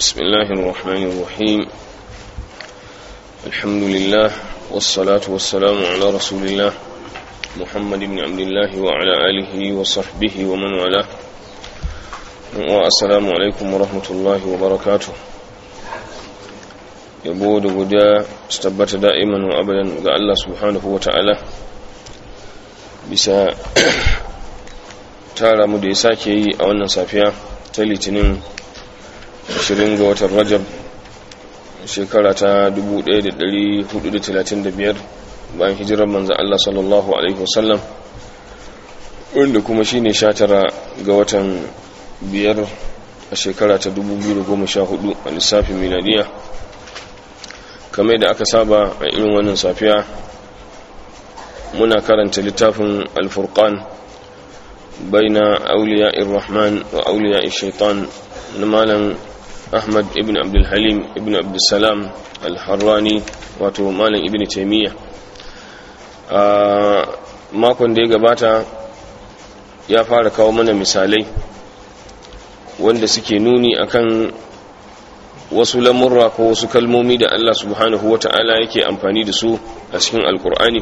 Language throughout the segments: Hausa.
بسم الله الرحمن الرحيم الحمد لله والصلاة والسلام على رسول الله محمد بن عبد الله وعلى آله وصحبه ومن والاه والسلام عليكم ورحمة الله وبركاته yabo da guda su tabbata da'iman wa abadan ga Allah subhanahu wa ta'ala bisa tara mu da ya sake yi a wannan safiya ta litinin 20 ga watan rajab shekara ta 1435 bayan hijirar manzan Allah sallallahu Alaihi wasallam wanda kuma shi ne 19 ga watan biyar a shekara ta 2014 a lissafin miladiya kamar da aka saba a irin wannan safiya muna karanta littafin alfurkan baina auliya irrahman wa auliya shaitan na malam ahmad ibn abdulhalim ibn abdulsalam alharrani wato malam ibn taimiyya a makon da ya gabata ya fara kawo mana misalai wanda suke nuni akan wasu lamurra ko wasu kalmomi da Allah subhanahu wata'ala yake amfani da su a cikin alkur'ani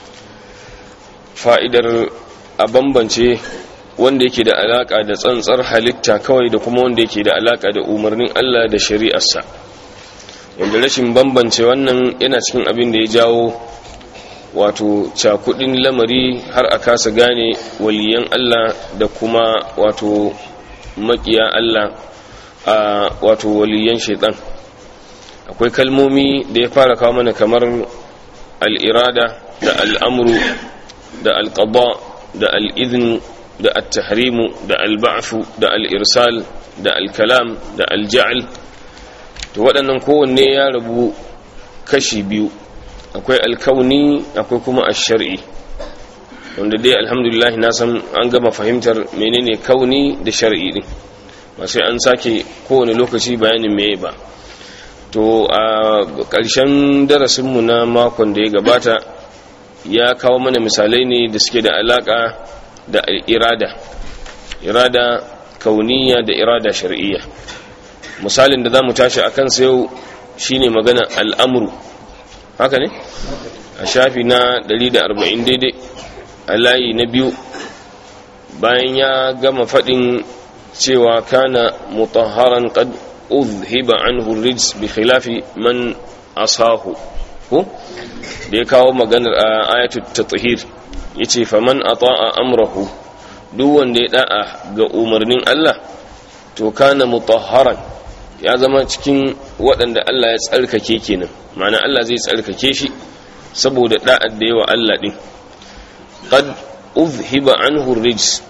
fa'idar a bambance wanda yake da alaka da tsantsar halitta kawai da kuma wanda yake da alaka da umarnin Allah da shari'arsa wanda rashin bambance wannan yana cikin abin da ya jawo wato cakudin lamari har a kasa gane waliyan Allah da kuma wato makiya Allah a wato waliyan shaitan akwai kalmomi da ya fara kawo mana kamar al'irada da al'amuru da al'qada da al'izin da al-tahrimu da al-ba'fu da al-irsal da al-kalam da al-ja'al to waɗannan kowanne ya rabu kashi biyu akwai alkauni akwai kuma ash-shar'i wanda dai alhamdulillah na san an gama fahimtar menene kauni da shar'i din ba sai an sake kowane lokaci bayanin meye ba to a ƙarshen darasinmu na makon da ya gabata ya kawo mana misalai ne da suke da alaƙa da irada irada kauniya da irada shar'iyya misalin da za mu tashi a kansa yau shine magana al'amuru haka ne a shafi na 140 daidai a layi na biyu bayan ya gama faɗin cewa kana mutahharan qad uzhiba anhu rijs bi khilafi man asahu ko da ya kawo maganar ayatul tathhir yace faman ata'a amrahu duk wanda ya da'a ga umarnin Allah to kana mutahharan ya zama cikin waɗanda Allah ya tsarkake kenan ma'ana Allah zai tsarkake shi saboda da'ar da yawa Allah din qad uzhiba anhu rijs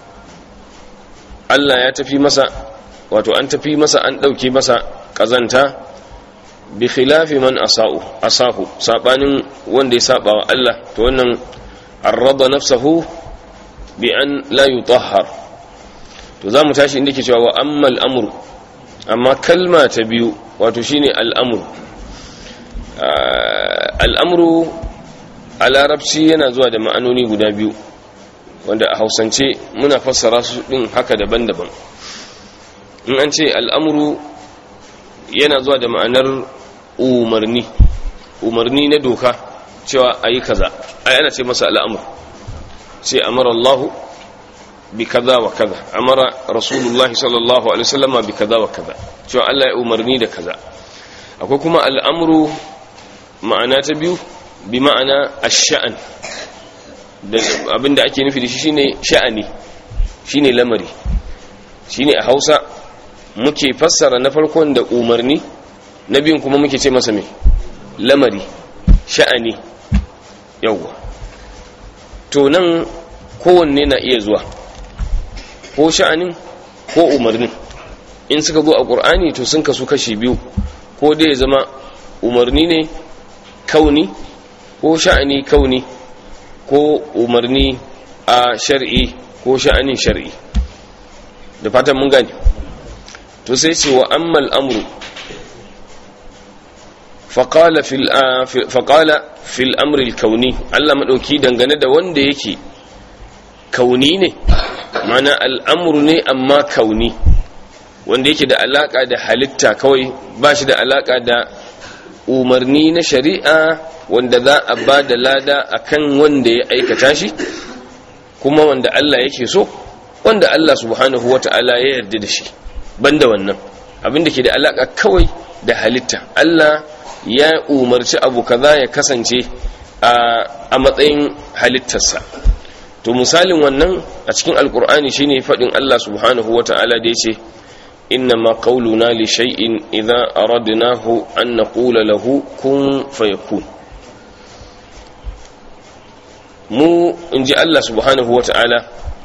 Allah ya tafi masa wato an tafi masa an ɗauke masa ƙazanta bi khilafi man asa'u asahu sabanin wanda ya saba wa Allah to wannan arrada nafsahu bi an la yutahhar to zamu tashi inda ke cewa wa ammal amru amma kalma ta biyu wato shine al'amru al'amru a larabci yana zuwa da ma'anoni guda biyu wanda a hausance muna fassara su din haka daban-daban in an ce al'amuru yana zuwa da ma'anar umarni umarni na doka cewa a yi kaza ai ana ce masa al'amur sai amara allahu bi kaza wa kaza amara rasulullahi sallallahu alaihi wasallama bi kaza wa kaza cewa allah ya umarni da kaza akwai kuma al'amuru ma'ana ta biyu bi ma'ana ash-sha'an abinda ake nufi da shi shine sha'ani shine lamari shine a Hausa muke fassara na farkon da umarni na biyun kuma muke ce masa mai lamari sha'ani yawwa to nan kowanne na iya zuwa ko sha'anin ko umarnin in suka zo a ƙur'ani to sun kasu kashi biyu ko dai ya zama umarni ne kauni ko sha'ani kauni ko umarni a shar'i ko sha'anin shar'i da fatan mun gani to sai ce wa ammal amru faƙala fil amri kauni Allah maɗauki dangane da wanda yake kauni ne mana al'amuru ne amma kauni wanda yake da alaka da halitta kawai ba shi da alaka da umarni na shari'a wanda za a ba da lada akan wanda ya aikata shi kuma wanda Allah yake so wanda Allah subhanahu wata'ala ya yarda da shi banda wannan abin da ke da alaka kawai da halitta Allah ya umarci abu kaza ya kasance a matsayin halittarsa to misalin wannan a cikin alkur'ani shine faɗin Allah subhanahu wata'ala da yace inna ma qauluna li shay'in idza aradnahu an naqula lahu kun fayakun mu inji Allah subhanahu wata'ala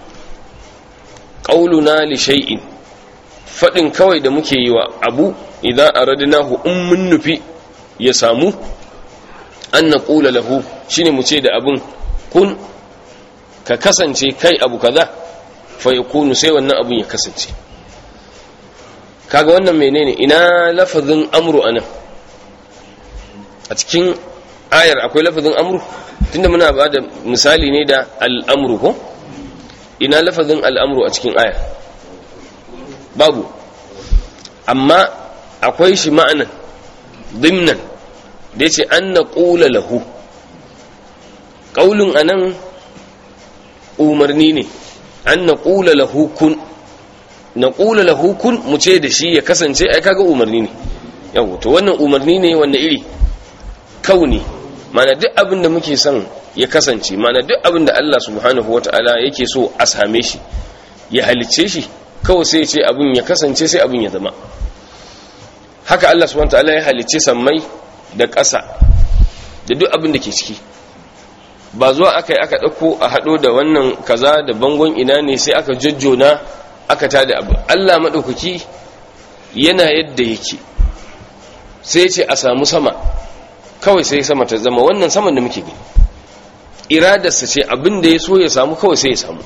qauluna li shay'in faɗin kawai da muke yi wa abu idza aradnahu in mun nufi ya samu an naqula lahu shine mu ce da abun kun ka kasance kai abu kaza fa yakunu sai wannan abun ya kasance kaga wannan menene ina lafazin amru anan a cikin ayar akwai lafazin amru tunda muna ba da misali ne da al'amru ko ina lafazin al'amru a cikin ayar babu amma akwai shi ma'anan dimnan da ya ce an na ƙula lahu ƙaulun anan umarni ne an na ƙula lahu kun na ƙula lahu kun mu ce da shi ya kasance ai kaga umarni ne yau to wannan umarni ne wanda iri kauni mana duk abin da muke son ya kasance mana duk abin da Allah subhanahu wata'ala yake so a same shi ya halicce shi kawai sai ce abin ya kasance sai abin ya zama haka Allah subhanahu wata'ala ya halicce sammai da ƙasa da duk abin da ke ciki ba zuwa aka yi aka ɗauko a haɗo da wannan kaza da bangon ina ne sai aka jojjona aka tada abu Allah maɗaukaki yana yadda yake sai ce a samu sama kawai sai sama ta zama wannan saman da muke gani iradarsa ce abin da ya so ya samu kawai sai ya samu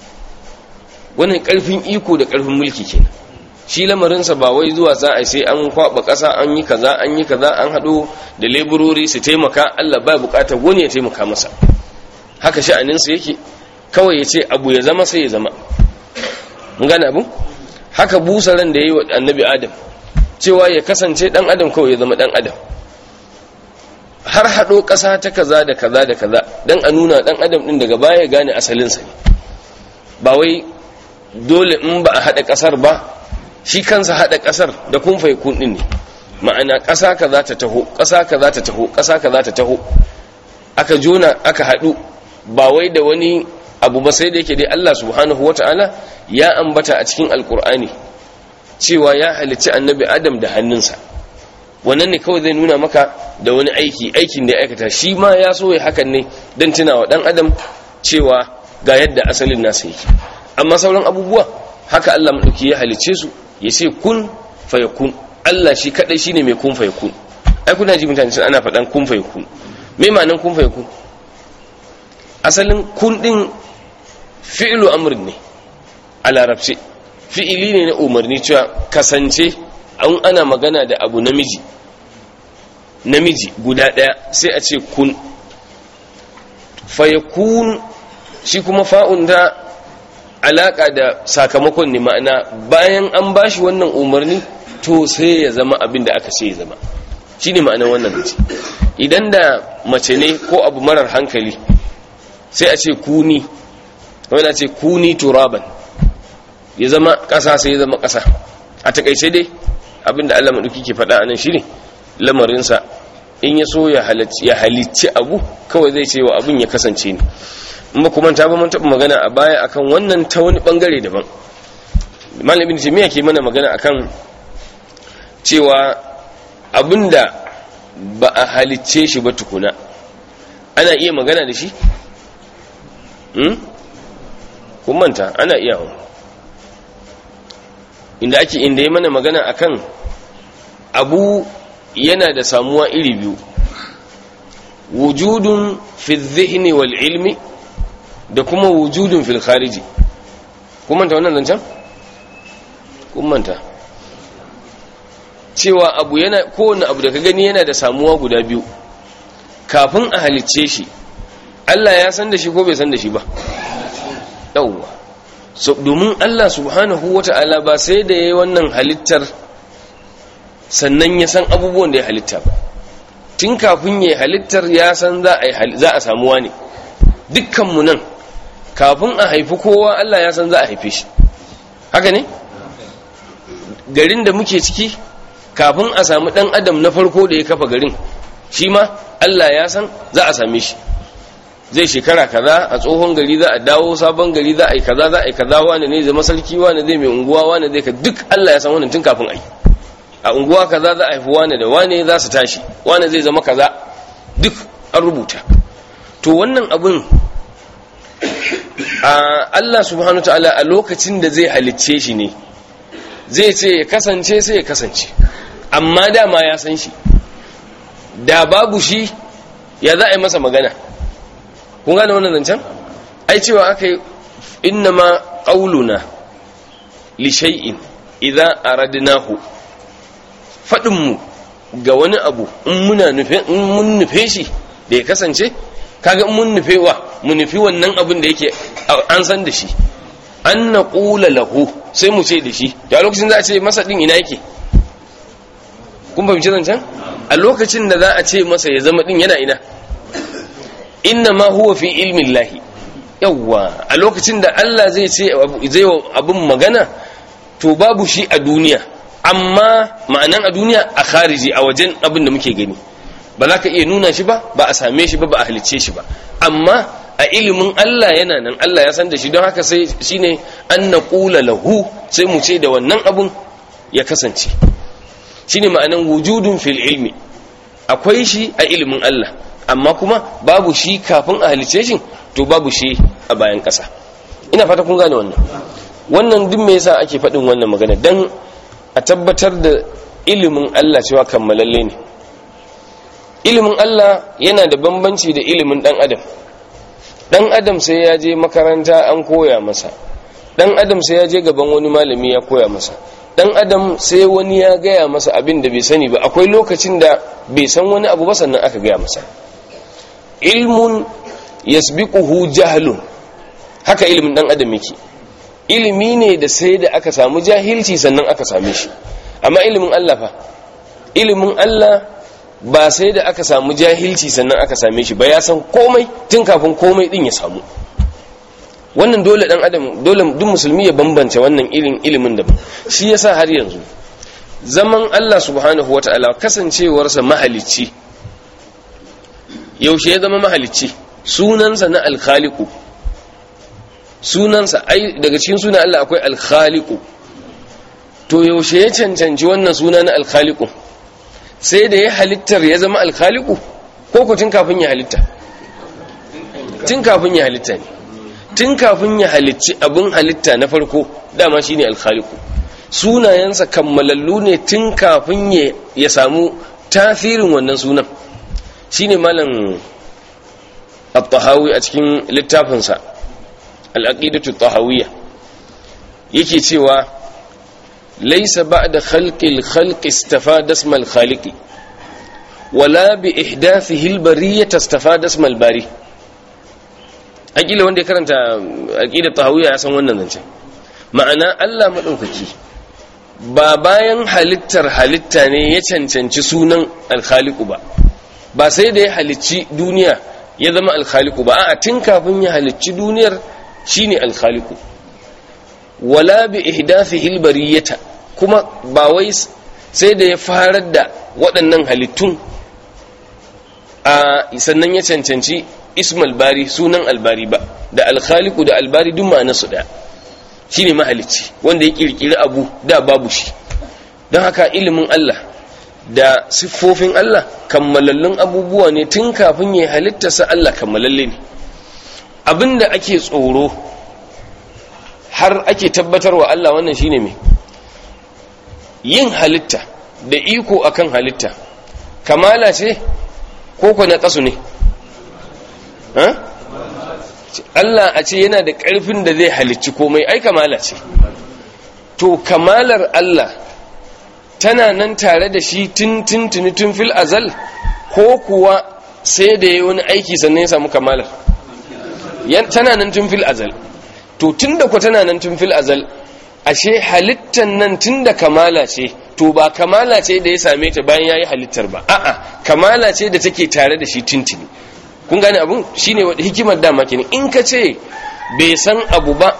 wannan ƙarfin iko da ƙarfin mulki kenan shi lamarinsa ba wai zuwa za a sai an kwaba ƙasa an yi kaza an yi kaza an haɗo da leburori su taimaka Allah ba buƙatar wani ya taimaka masa haka sha'aninsa yake kawai ya ce abu ya zama sai ya zama gane abu haka busa ran da ya yi wa annabi adam cewa ya kasance ɗan adam kawai ya zama ɗan adam har haɗo ƙasa ta kaza da kaza da kaza don a nuna ɗan adam ɗin daga baya gane asalinsa ne ba wai dole in ba a haɗa ƙasar ba shi kansa haɗa ƙasar da kun fai kun ɗin ne ma'ana ƙasa ka za ta taho ƙasa ka za ta taho ƙasa ka za ta taho aka jona aka haɗu ba wai da wani abu ba sai da yake dai Allah subhanahu wata'ala ya ambata a cikin alkur'ani cewa ya halicci annabi adam da hannunsa wannan ne kawai zai nuna maka da wani aiki aikin da ya aikata shi ma ya so ya hakan ne don tunawa dan adam cewa ga yadda asalin nasa yake amma sauran abubuwa haka Allah maɗauki ya halicce su ya ce kun fayakun Allah shi kaɗai shi ne mai kun fayakun ai kuna ji mutane sun ana faɗan kun fayakun me ma'anan kun fayakun asalin kun ɗin fi'ilu amrin ne a larabce fi'ili ne na umarni cewa kasance an ana magana da abu namiji namiji guda ɗaya sai a ce kun fayakun shi kuma fa'un da alaƙa da sakamakon ne ma'ana bayan an ba shi wannan umarni to sai ya zama abin da aka ce ya zama shi ne ma'anar wannan mace idan da mace ne ko abu marar hankali sai a ce kuni wani ce kuni turaban ya zama ƙasa sai ya zama ƙasa a takaice dai abinda Allah maɗauki ke faɗa a nan shi ne lamarinsa in ya so ya halicci abu kawai zai ce wa abin ya kasance ne in ba kuma ta ba mun taɓa magana a baya akan wannan ta wani ɓangare daban malamin jami'a ke mana magana akan cewa abinda ba a halicce shi ba tukuna ana iya magana da shi kun manta ana iya inda ake inda ya mana magana akan abu yana da samuwa iri biyu wujudun fi dhihni wal ilmi da kuma wujudun fil khariji kun manta wannan zancen kun manta cewa abu yana kowane abu da ka gani yana da samuwa guda biyu kafin a halicce shi Allah ya san da shi ko bai san da shi ba yawwa so, domin Allah subhanahu wata'ala ba sai da yayi wannan halittar sannan ya san abubuwan da ya halitta ba tun kafin ya halittar ya san za a samu wani dukkanmu nan kafin a haifi kowa Allah ya san za a haife shi haka ne garin da muke ciki kafin a samu dan adam na farko da ya kafa garin shi ma Allah ya san za a same shi zai shekara kaza a tsohon gari za a dawo sabon gari za a yi kaza za a yi kaza wani ne zama sarki wani zai mai unguwa wani zai ka duk Allah ya san wannan tun kafin a yi a unguwa kaza za a haifi wani da wani za su tashi wani zai zama kaza duk an rubuta to wannan abin a Allah subhanahu ta'ala a lokacin da zai halicce shi ne zai ce ya kasance sai ya kasance amma dama ya san shi da babu shi ya za a yi masa magana kun gane wannan zancen ai cewa aka yi inna ma ƙauluna li shay'in idan aradnahu faɗinmu ga wani abu in muna nufe in mun nufe shi da ya kasance kaga in mun nufe wa mu nufi wannan abin da yake an san da shi an na ƙula lahu sai mu ce da shi da lokacin za a ce masa ɗin ina yake kun fahimci zancen a lokacin da za a ce masa ya zama ɗin yana ina inna ma huwa fi ilmin lahi yawwa a lokacin da Allah zai ce zai abin magana to babu shi a duniya amma ma'anan a duniya a khariji a wajen abin da muke gani ba za ka iya nuna shi ba ba a same shi ba ba a halicce shi ba amma a ilimin Allah yana nan Allah ya san da shi don haka sai shine an naqula lahu sai mu ce da wannan abun ya kasance shine ma'anan wujudun fil ilmi akwai shi a ilimin Allah amma kuma babu shi kafin a halicce shi to babu shi a bayan ƙasa ina fata kun gane wannan wannan duk me yasa ake faɗin wannan magana dan a tabbatar da ilimin Allah cewa kammalalle ne ilimin Allah yana da bambanci da ilimin dan adam dan adam sai ya je makaranta an koya masa dan adam sai ya je gaban wani malami ya koya masa dan adam sai wani ya gaya masa abin da bai sani ba akwai lokacin da bai san wani abu ba sannan aka gaya masa ilmun yasbiquhu jahlun haka ilimin dan adam yake ilimi ne da sai da aka samu jahilci sannan aka same shi amma ilimin Allah fa ilimin Allah ba sai da aka samu jahilci sannan aka same shi ba ya san komai tun kafin komai din ya samu wannan dole dan adam dole duk musulmi ya bambance wannan irin ilimin da shi yasa har yanzu zaman Allah subhanahu wataala kasancewarsa mahalicci yaushe ya zama mahalicci sunansa na alkhaliqu sunansa ai daga cikin sunan Allah akwai alkhaliqu to yaushe ya cancanci wannan suna na alkhaliqu sai da ya halittar ya zama alkhaliqu ko ko tun kafin ya halitta tun kafin ya halitta ne tun kafin ya halicci abin halitta na farko dama shine alkhaliqu sunayensa kammalallu ne tun kafin ya samu tasirin wannan sunan shine malam at-tahawi a cikin littafinsa al-aqidatu at-tahawiyya yake cewa laysa ba'da khalqil khalqi istafada isma al-khaliqi wala bi ihdathihi al-bariyyah istafada isma al-bari akila wanda ya karanta aqidat tahawiyya ya san wannan zance ma'ana Allah madaukaki ba bayan halittar halitta ne ya cancanci sunan al-khaliqu ba ba sai da ya halicci duniya ya zama alkhaliku ba a tun kafin ya halicci duniyar shine alkhaliku wala bi ihdathihi albariyata kuma ba wai sai da ya farar da waɗannan halittun a sannan ya cancanci ismal bari sunan albari ba da alkhaliku da albari duk ma'ana su daya shine mahalicci wanda ya kirkiri abu da babu shi don haka ilimin Allah da siffofin Allah kammalallun abubuwa ne tun kafin ya halittarsa Allah kammalalle ne abinda ake tsoro har ake tabbatarwa Allah wannan shine me yin halitta da iko akan halitta kamala ce ko ko na kasu ne Allah a ce yana da ƙarfin da zai halicci komai ai kamala ce to kamalar Allah tana nan tare da shi tun tun tuni tun fil azal ko kuwa sai da ya wani aiki sannan ya samu kamalar tana nan tun fil azal to tunda ku tana nan tun fil azal ashe halittan nan tunda kamala ce to ba kamala ce da ya same ta bayan yayi halittar ba a'a kamala ce da take tare da shi tintini kun gane abun shine wadda hikimar dama kenan in ka ce bai san abu ba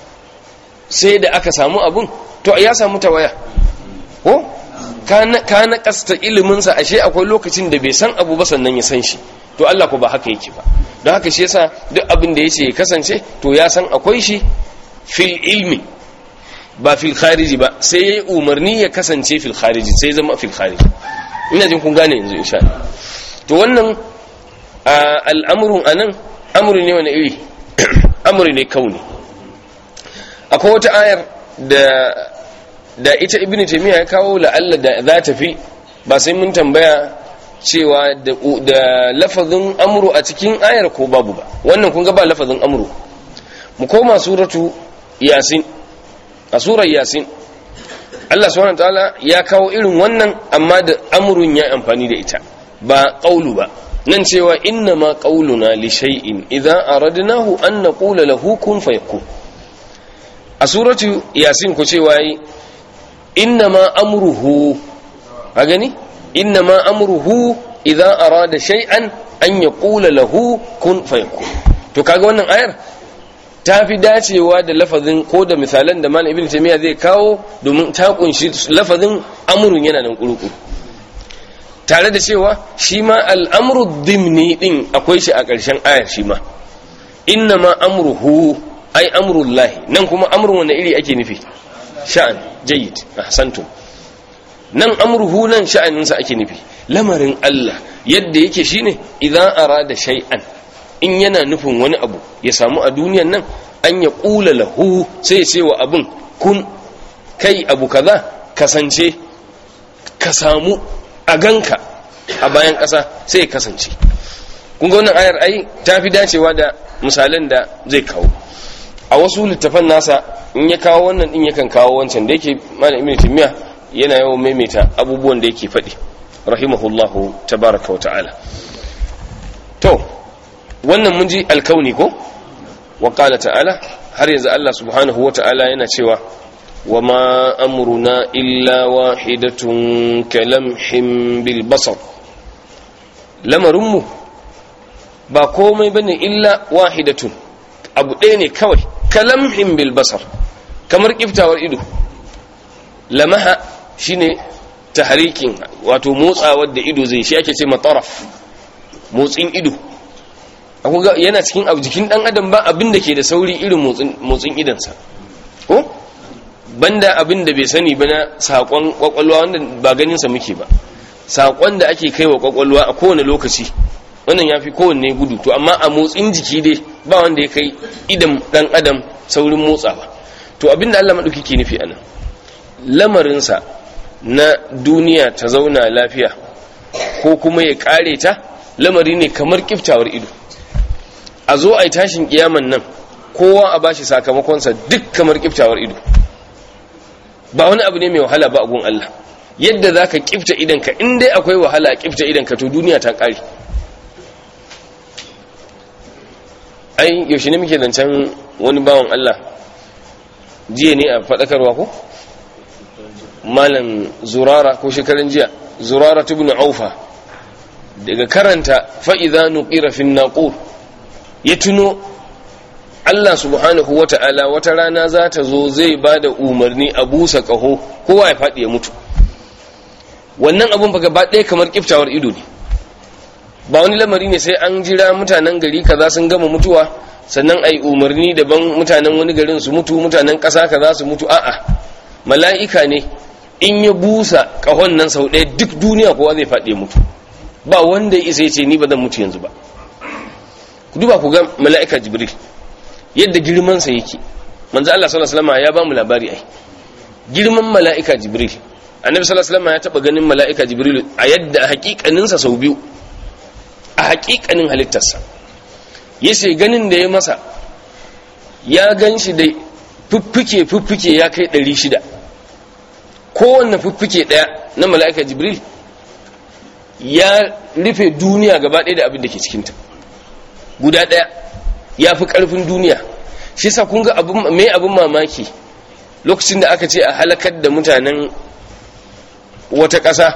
sai da aka samu abun to ya samu tawaya ko ka na kasta iliminsa ashe akwai lokacin da bai san abu ba sannan ya san shi to Allah ko ba haka yake ba don haka shi yasa duk abin da yace ya kasance to ya san akwai shi fil ilmi ba fil khariji ba sai yayi umarni ya kasance fil khariji sai zama fil khariji ina jin kun gane yanzu insha Allah to wannan al'amrun anan amru ne wani iri amru ne kauni akwai wata ayar da da ita ibnu taymiya ya kawo la'alla da za ta fi ba sai mun tambaya cewa da lafazin amru a cikin ayar ko babu ba wannan kun ga ba lafazin amru mu koma suratu yasin a surar yasin Allah subhanahu wataala ya kawo irin wannan amma da amrun ya amfani da ita ba qaulu ba nan cewa inna ma qauluna li shay'in idza aradnahu an naqula lahu kun fayakun a suratu yasin ku cewa yi inna ma amruhu a gani inna ma amruhu idza arada shay'an an yaqula lahu kun fayakun to kaga wannan ayar ta fi dacewa da lafazin ko da misalan da malam ibn taymiya zai kawo domin ta kunshi lafazin amrun yana nan kuruku tare da cewa shi ma al'amru dimni din akwai shi a ƙarshen ayar shi ma inna ma amruhu ai amrullahi nan kuma amrun wanda iri ake nufi sha'an jayyid ahsantum nan amruhu nan sha'aninsa ake nufi lamarin Allah yadda yake shine idan arada shay'an in yana nufin wani abu ya samu a duniyan nan an ya kula lahu sai ya ce wa abun kun kai abu kaza kasance ka samu a ganka a bayan ƙasa sai ya kasance kun ga wannan ayar ai ta fi dacewa da misalan da zai kawo a wasu littafan nasa in ya kawo wannan din yakan kawo wancan da yake malam ibnu timiya yana yawan maimaita abubuwan da yake faɗi rahimahullahu tabaraka wa ta'ala to wannan mun ji alkauni ko wa qala ta'ala har yanzu Allah subhanahu wa ta'ala yana cewa wa ma amruna illa wahidatun kalamhim bil basar lamarinmu ba komai bane illa wahidatun abu ɗaya ne kawai kalamhim bil basar kamar kiftawar ido lamaha shine tahrikin wato motsawar da ido zai shi ake ce mataraf motsin ido yana cikin abu jikin dan adam ba abin da ke da sauri irin motsin idansa ko banda abin da bai sani ba na saƙon kwakwalwa wanda ba ganinsa muke ba saƙon da ake kai wa kwakwalwa a kowane lokaci wannan ya fi kowanne gudu to amma a motsin jiki dai ba wanda ya kai idan dan adam saurin motsawa to abin da allah maɗauki ke nufi anan lamarinsa na duniya ta zauna lafiya ko kuma ya ƙare ta lamari ne kamar kiftawar ido a zo a yi tashin kiyaman nan kowa a bashi sakamakonsa duk kamar kiftawar ido ba wani abu ne mai wahala ba a gun Allah yadda za ka kifta idanka in dai akwai wahala a kifta idanka to duniya ta ƙare ai yaushe ne muke zancen wani bawan Allah jiya ne a faɗakarwa ko malam zurara ko shekaran jiya zurara tubnu aufa daga karanta fa'iza nuƙira fin naƙur ya tuno Allah subhanahu wa ta'ala wata rana za ta zo zai ba da umarni a busa ƙaho kowa ya faɗi ya mutu wannan abin ba gaba ɗaya kamar ƙiftawar ido ne ba wani lamari ne sai an jira mutanen gari kaza sun gama mutuwa sannan a yi umarni daban mutanen wani garin su mutu mutanen ƙasa kaza su mutu a'a mala'ika ne in ya busa ƙahon nan sau ɗaya duk duniya kowa zai faɗi ya mutu ba wanda ya isa ya ce ni ba zan mutu yanzu ba ku duba ku ga mala'ika jibril yadda girmansa yake manzo Allah sallallahu alaihi wasallam ya ba mu labari ai girman mala'ika jibril annabi sallallahu alaihi wasallam ya taba ganin mala'ika jibril a yadda hakikanin sa sau biyu a hakikanin halittarsa yace ganin da ya masa ya ganshi da fuffuke fuffuke ya kai 600 kowanne fuffuke daya na mala'ika jibril ya rufe duniya gaba ɗaya da abin da ke cikinta guda ɗaya ya fi ƙarfin duniya shi yasa kun ga abun me abun mamaki lokacin da aka ce a halakar da mutanen wata ƙasa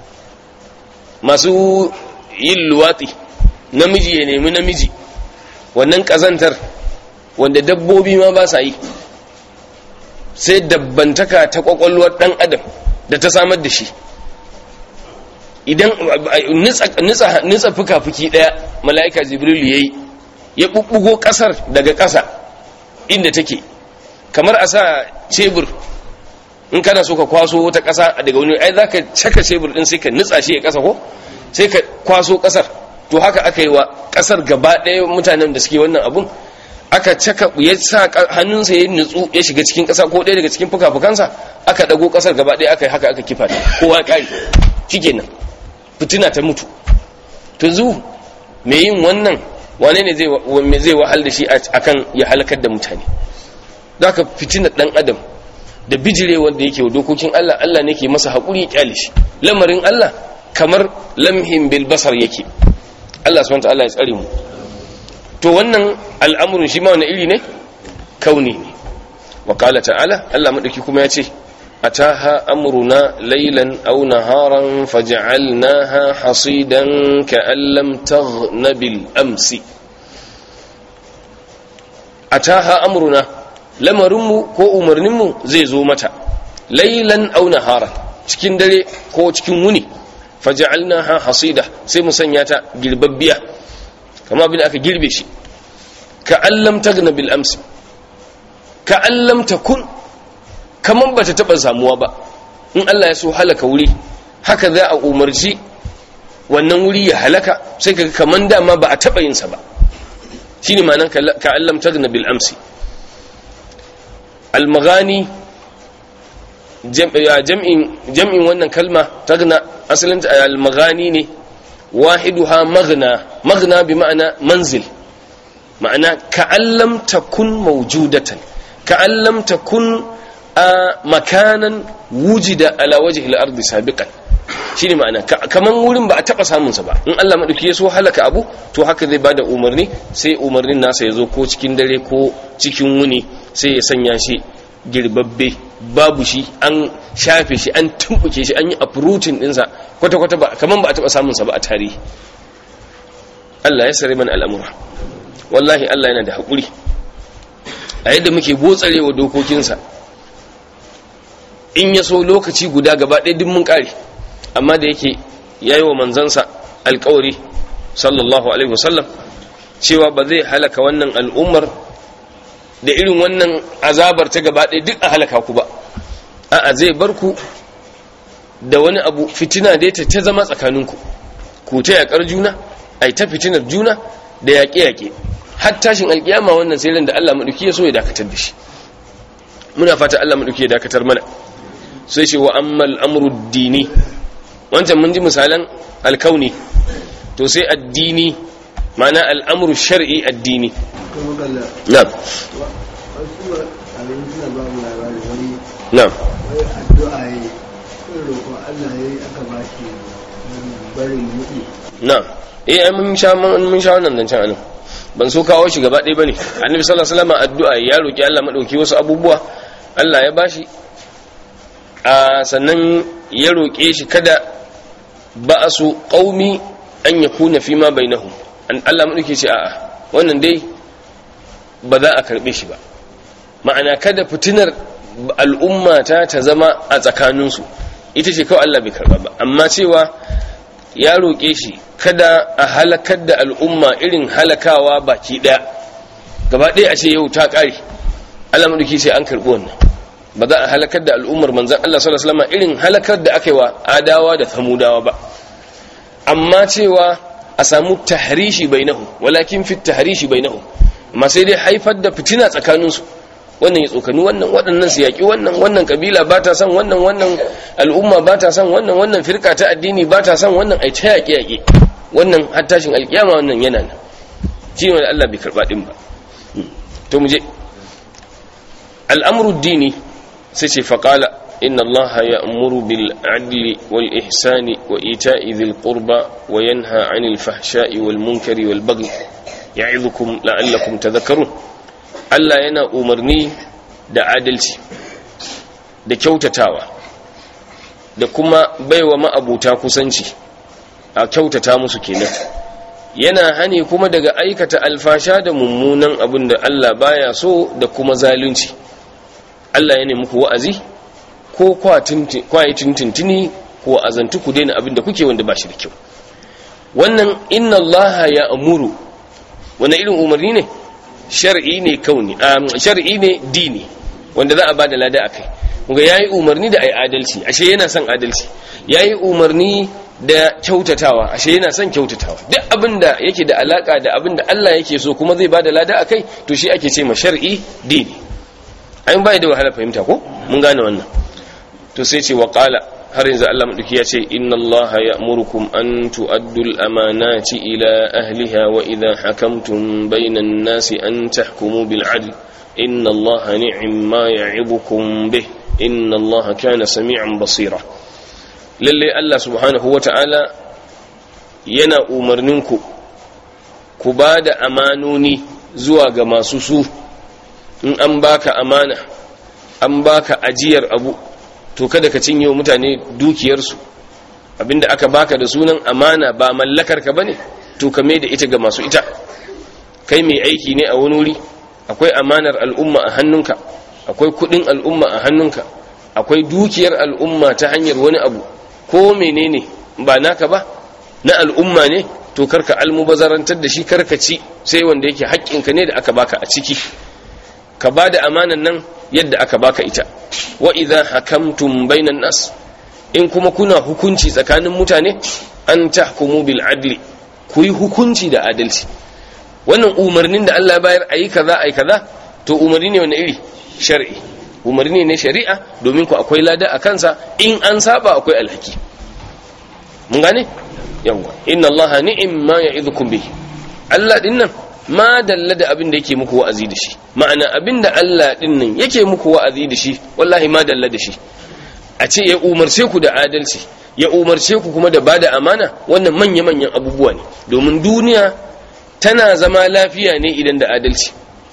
masu yin luwatsi namiji ya nemi namiji wannan ƙazantar wanda dabbobi ma ba sa yi sai dabbantaka ta ƙwaƙwalwar ɗan adam da ta samar da shi idan nitsa fuka-fuki ɗaya mala'ika jibril ya yi ya ɓuɓɓugo ƙasar daga ƙasa inda take kamar a sa cebur in kana so ka kwaso wata ƙasa daga wani ai za ka caka cebur ɗin sai ka nitsa shi ya ƙasa ko sai ka kwaso ƙasar to haka aka yi wa ƙasar gaba ɗaya mutanen da suke wannan abun aka caka ya sa hannunsa ya nutsu ya shiga cikin ƙasa ko ɗaya daga cikin fuka-fukansa aka ɗago ƙasar gaba ɗaya aka yi haka aka kifa ta kowa ƙari shikenan fitina ta mutu yanzu me yin wannan wane ne zai wahal da shi akan ya halakar da mutane za ka fitina ɗan adam da bijire wanda yake wa dokokin Allah Allah ne ke masa haƙuri kyale shi lamarin Allah kamar lamhin bil basar yake Allah subhanahu wa ta'ala ya tsare mu to wannan al'amurin shi ma wani iri ne kauni ne wa qala ta'ala Allah madauki kuma ya ce ataha amruna laylan aw naharan faj'alnaha hasidan ka'an lam taghna bil amsi ataha amruna lamarinmu ko umarninmu zai zo mata laylan aw naharan cikin dare ko cikin wuni faj'alnaha hasida sai mu sanya ta girbabbiya kama abin aka girbe shi ka allam tagna bil amsi ka allam takun kaman bata taba samuwa ba in Allah ya so halaka wuri haka za a umarci wannan wuri ya halaka sai kaga kaman dama ba a taba yin sa ba shine ma'anar ka allam tagna bil amsi al maghani jam'in jam'in wannan kalma tagna asalin al maghani ne wahiduha maghna maghna bi ma'ana manzil ma'ana ka'allam takun mawjudatan ka'allam takun a makanan wujida ala wajhi al-ardi sabiqan shine ma'ana kaman wurin ba a taba samun sa ba in Allah madauki ya so halaka abu to haka zai bada umarni sai umarnin nasa ya zo ko cikin dare ko cikin wuni sai ya sanya shi girbabbe babu shi an shafe shi an tumbuke shi an yi uprooting dinsa kwata-kwata ba kaman ba a taba samun sa ba a tarihi Allah ya sare mana al'amura wallahi Allah yana da haƙuri a yadda muke botsarewa dokokinsa in ya so lokaci guda gaba ɗaya duk mun ƙare amma da yake ya yi wa manzansa alƙawari sallallahu alaihi wasallam cewa ba zai halaka wannan al'ummar da irin wannan azabar ta gaba ɗaya duk a halaka ku ba a'a zai bar ku da wani abu fitina dai ta ta zama tsakaninku ku ta yaƙar juna ai ta fitinar juna da yaƙe-yaƙe har tashin alƙiyama wannan sai da Allah maɗauki ya so ya dakatar da shi muna fata Allah maɗauki ya dakatar mana sai ce wa ammal amru dini wancan mun ji misalan alkauni to sai addini ma'ana al'amru shar'i addini na'am na'am wai addu'a yi roƙon Allah ya yi aka ba shi barin muɗi na'am eh ai mun sha mun sha wannan zancen anan ban so kawo shi gaba ɗaya bane annabi sallallahu alaihi wasallam addu'a ya roki Allah madauki wasu abubuwa Allah ya bashi a sannan ya roke shi kada ba'asu qaumi an yakuna fima bainahum an Allah madauki ce a'a wannan dai ba za a karbe shi ba ma'ana kada fitinar al'umma ta ta zama a tsakaninsu ita ce kawai Allah bai karba ba amma cewa ya roƙe shi kada a halakar da al'umma irin halakawa baki ɗaya gaba ɗaya a ce yau ta ƙare Allah maɗauki sai an karɓi wannan ba za a halakar da al'ummar manzan Allah sallallahu alaihi wasallam irin halakar da aka yi wa adawa da samudawa ba amma cewa a samu tahrishi bainahu walakin fit tahrishi bainahu amma sai dai haifar da fitina tsakaninsu wannan ya tsokani wannan waɗannan su yaƙi wannan wannan kabila ba ta son wannan wannan al'umma ba ta son wannan wannan firka ta addini ba ta son wannan ai ta yaƙi yaƙi wannan har tashin alƙiyama wannan yana nan shi ne Allah bai karɓa ɗin ba to mu je al'amru dini sai ce faƙala inna Allah ya amuru bil adli wal ihsani wa ita'i dhil qurba wa yanha 'anil fahsha'i wal munkari wal baghi ya'idukum la'allakum tadhakkarun Allah yana umarni da adalci da kyautatawa da kuma baiwa ma'abuta kusanci a kyautata musu kenan yana hani kuma daga aikata alfasha da mummunan abin da Allah baya so da kuma zalunci Allah ya nemi ku wa'azi ko kwaye tintintini ko azantu ku daina abin da kuke wanda ba shi da kyau wannan inna Allah ya amuru wani irin umarni ne shar'i ne kauni shar'i ne dini wanda za a ba da lada akai kuma yayi umarni da ai adalci ashe yana son adalci yayi umarni da kyautatawa ashe yana son kyautatawa duk abin da yake da alaka da abin da Allah yake so kuma zai ba da lada akai to shi ake ce ma shar'i dini an bai da wahala fahimta ko mun gane wannan to sai ce wa qala har yanzu Allah madauki ya ce inna Allah ya'murukum an tu'addu al-amanati ila ahliha wa idha hakamtum bainan nasi an tahkumu bil 'adl inna Allah ni'ma ya'ibukum bih inna Allah kana sami'an basira lalle Allah subhanahu wata'ala yana umarninku ku ba da amanoni zuwa ga masu su in an baka amana an baka ajiyar abu to kada ka cinye mutane dukiyarsu abinda aka baka da sunan amana ba mallakar ka bane to ka da ita ga masu ita kai mai aiki ne a wani wuri akwai amanar al'umma a hannunka akwai kudin al'umma a hannunka akwai dukiyar al'umma ta hanyar wani abu ko menene ba naka ba na al'umma ne to karka almubazarantar da shi karka ci sai wanda yake haƙƙinka ne da aka baka a ciki ka ba da amanan nan yadda aka baka ita wa idza hakamtum bainan nas in kuma kuna hukunci tsakanin mutane an tahkumu bil adli ku yi hukunci da adalci wannan umarnin da Allah ya bayar ayi kaza ayi kaza to umarni ne wani iri shar'i umarni ne shari'a domin ku akwai lada a kansa in an saba akwai alhaki mun gane yawa inna allaha ni'im ma ya'idhukum bihi Allah din nan ma dalla da abin da yake muku wa'azi da shi ma'ana abin da Allah din nan yake muku wa'azi da shi wallahi ma dalla da shi a ce ya umarce ku da adalci ya umarce ku kuma da bada amana wannan manya manyan abubuwa ne domin duniya tana zama lafiya ne idan da adalci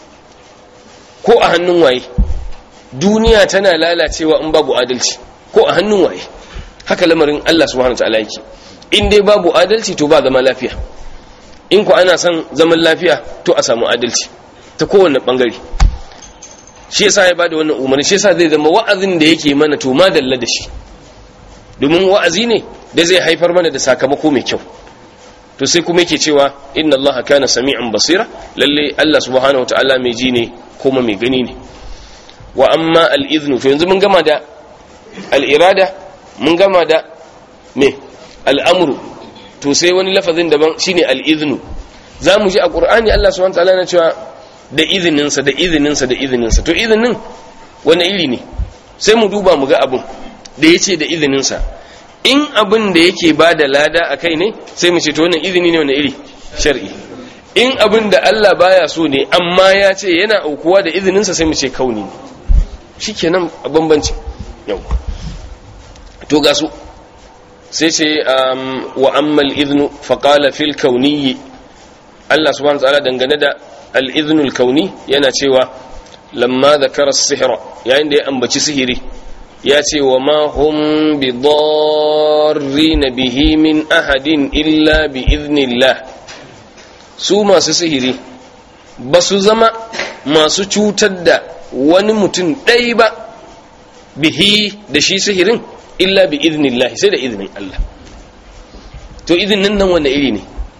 ko a hannun waye duniya tana lalacewa in babu adalci ko a hannun waye haka lamarin Allah subhanahu wa ta'ala yake in dai babu adalci to ba zama lafiya in ku ana son zaman lafiya to a samu adalci ta kowane bangare shi yasa ya bada wannan umarni shi yasa zai zama wa'azin da yake mana to ma dalla da shi domin wa'azi ne da zai haifar mana da sakamako mai kyau to sai kuma yake cewa inna allaha kana sami'an basira lalle Allah subhanahu wataala mai ji ne kuma mai gani ne wa amma al-idhnu to yanzu mun gama da al-irada mun gama da me al-amru to sai wani lafazin daban shine al-idhnu zamu ji a qur'ani Allah subhanahu wataala yana cewa da izininsa da izininsa da izininsa to izinin wani iri ne sai mu duba mu ga abin da yace da izininsa in abin da yake ba da lada a kai ne sai mu ce to wannan izini ne wani iri shar'i in abin da Allah baya so ne amma ya ce yana aukuwa da izininsa sai mu ce kauni ne shikenan a bambanci yau to ga su sai ce wa ammal idnu faqala fil kauniyyi Allah subhanahu wa ta'ala dangane da al-idnu al-kauni yana cewa lamma dhakara as-sihra yayin da ya ambaci sihiri ya ce wa ma hum bi na bihi min ahadin illa bi iznillah su masu sihiri ba su zama masu cutar da wani mutum ɗai ba bihi da shi sihirin illa bi iznillah sai da izinin Allah to izinin nan wanda iri ne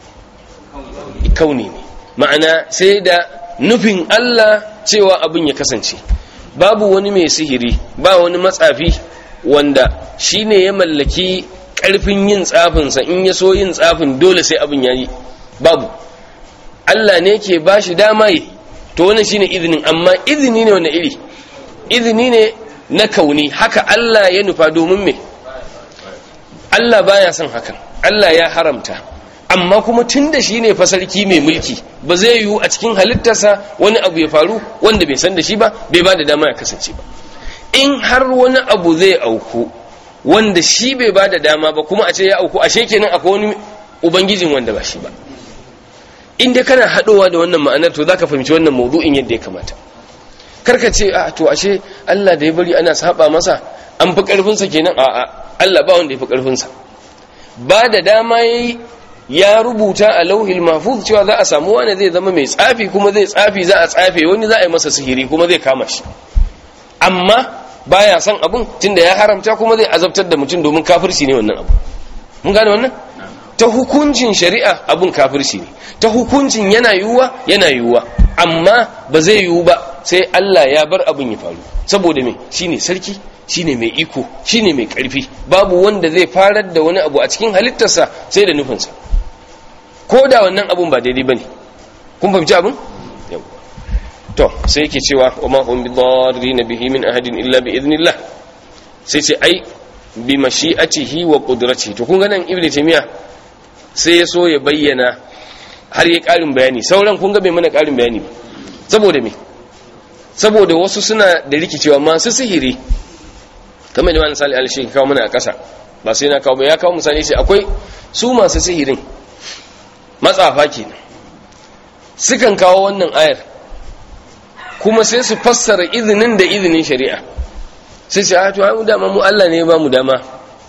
kauni ne ma'ana sai da nufin Allah cewa abin ya kasance babu wani mai sihiri ba wani matsafi wanda shi ne ya mallaki ƙarfin yin tsafinsa in ya so yin tsafin dole sai abin ya yi babu Allah ne ke ba shi dama yi to wannan shi ne izinin amma izini ne wani iri izini ne na kauni haka Allah ya nufa domin me Allah baya son hakan Allah ya haramta amma kuma tun da shi ne fasarki mai mulki ba zai yiwu a cikin halittarsa wani abu ya faru wanda bai san da shi ba bai ba da dama ya kasance ba in har wani abu zai auku wanda shi bai ba da dama ba kuma a ce ya auku ashe kenan akwai wani ubangijin wanda ba shi ba in dai kana haɗowa da wannan ma'anar to zaka fahimci wannan mawdu'in yadda ya kamata karka ce a to ashe Allah da ya bari ana saba masa an fi karfinsa kenan a a Allah ba wanda ya fi karfinsa ba da dama yayi ya rubuta a lauhil mahfuz cewa za a samu wani zai zama mai tsafi kuma zai tsafi za a tsafe wani za a yi masa sihiri kuma zai kama shi amma baya son abun tunda ya haramta kuma zai azabtar da mutum domin kafirci ne wannan abu mun gane wannan ta hukuncin shari'a abun kafirci ne ta hukuncin yana yiwuwa yana yiwuwa amma ba zai yiwu ba sai Allah ya bar abun ya faru saboda me shine sarki shine mai iko shine mai karfi babu wanda zai farar da wani abu a cikin halittarsa sai da nufinsa ko da wannan abun ba daidai bane kun fahimci abun to sai yake cewa wa ma hum bidarrin bihi min ahadin illa bi idnillah sai ce ai bi mashi'atihi wa qudratihi to kun ga nan ibnu taymiya sai ya so ya bayyana har ya karin bayani sauran kun ga bai mana karin bayani ba saboda me saboda wasu suna da rikicewa masu sihiri kamar da wani sali alshi kawo mana a ƙasa ba sai na kawo ba ya kawo misali sai akwai su masu sihirin matsafa kenan sukan kawo wannan ayar kuma sai su fassara izinin da izinin shari'a sai su hatu hamu dama mu Allah ne ba mu dama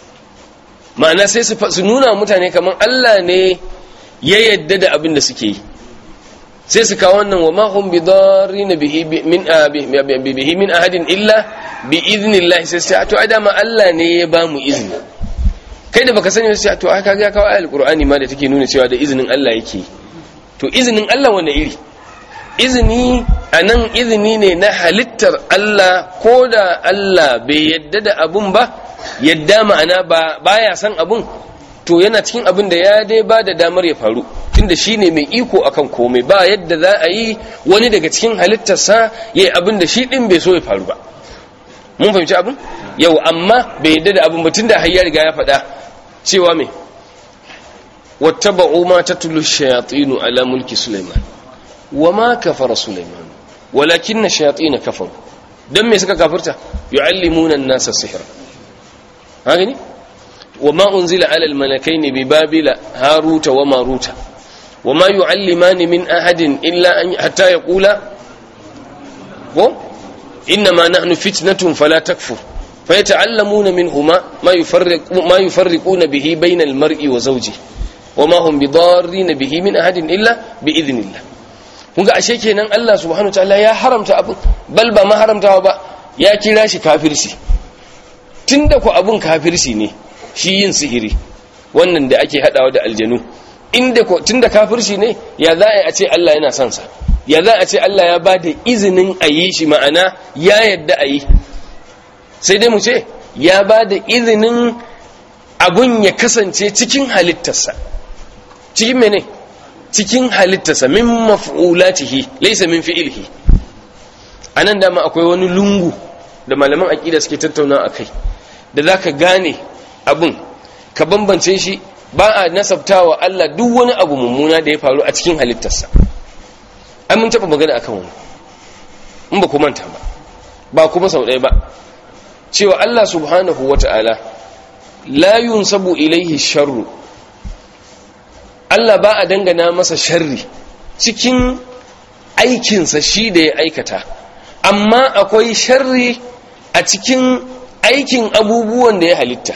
ma'ana sai su nuna mutane kamar Allah ne ya yadda da abin da suke yi sai su kawo wannan wa mahum bi darrin bihi min bihi min ahadin illa bi idnillah sai su hatu dama Allah ne ya ba mu izini kai da baka sani sai to aka ga kawo ayatul qur'ani ma da take nuna cewa da izinin Allah yake to izinin Allah wanda iri izini a nan izini ne na halittar Allah ko da Allah bai yadda da abun ba yadda ma'ana ba baya san abun to yana cikin abin da ya dai ba da damar ya faru tunda shi ne mai iko akan komai ba yadda za a yi wani daga cikin halittarsa ya yi abin da shi ɗin bai so ya faru ba mun fahimci abin yau amma bai yadda da abin ba tunda har ya riga ya faɗa cewa me wattaba'u ma tatlu shayatinu ala mulki sulaiman وما كفر سليمان ولكن الشياطين كفروا دم suka kafirta yuallimuna an-nasa sihra hagani وما انزل على الملكين ببابل هاروت وماروت وما يعلمان من احد الا ان حتى يقولا انما نحن فتنه فلا تكفر فيتعلمون منهما ما يفرق ما يفرقون به بين المرء وزوجه وما هم بضارين به من احد الا باذن الله kunga ashe kenan Allah subhanahu wataala ya haramta abin bal ba ma haramtawa ba ya kira shi kafirci tunda ku abun kafirci ne shi yin sihiri wannan da ake hadawa da aljanu inda ko tunda kafirci ne ya za a ce Allah yana son sa ya za a ce Allah ya ba da izinin a yi shi ma'ana ya yadda a yi sai dai mu ce ya ba da izinin abun ya kasance cikin halittarsa cikin mene cikin halittarsa min maf'ulatihi laysa min fi'lihi anan dama akwai wani lungu da malaman aqida suke tattauna akai da zaka gane abun ka bambance shi ba a nasabtawa Allah duk wani abu mummuna da ya faru a cikin halittarsa ai mun taba magana akan wani in ba ku manta ba ba kuma sau ɗaya ba cewa Allah subhanahu wata'ala la yunsabu ilaihi sharru Allah ba a dangana masa sharri cikin aikinsa shi da ya aikata amma akwai sharri a cikin aikin abubuwan da ya halitta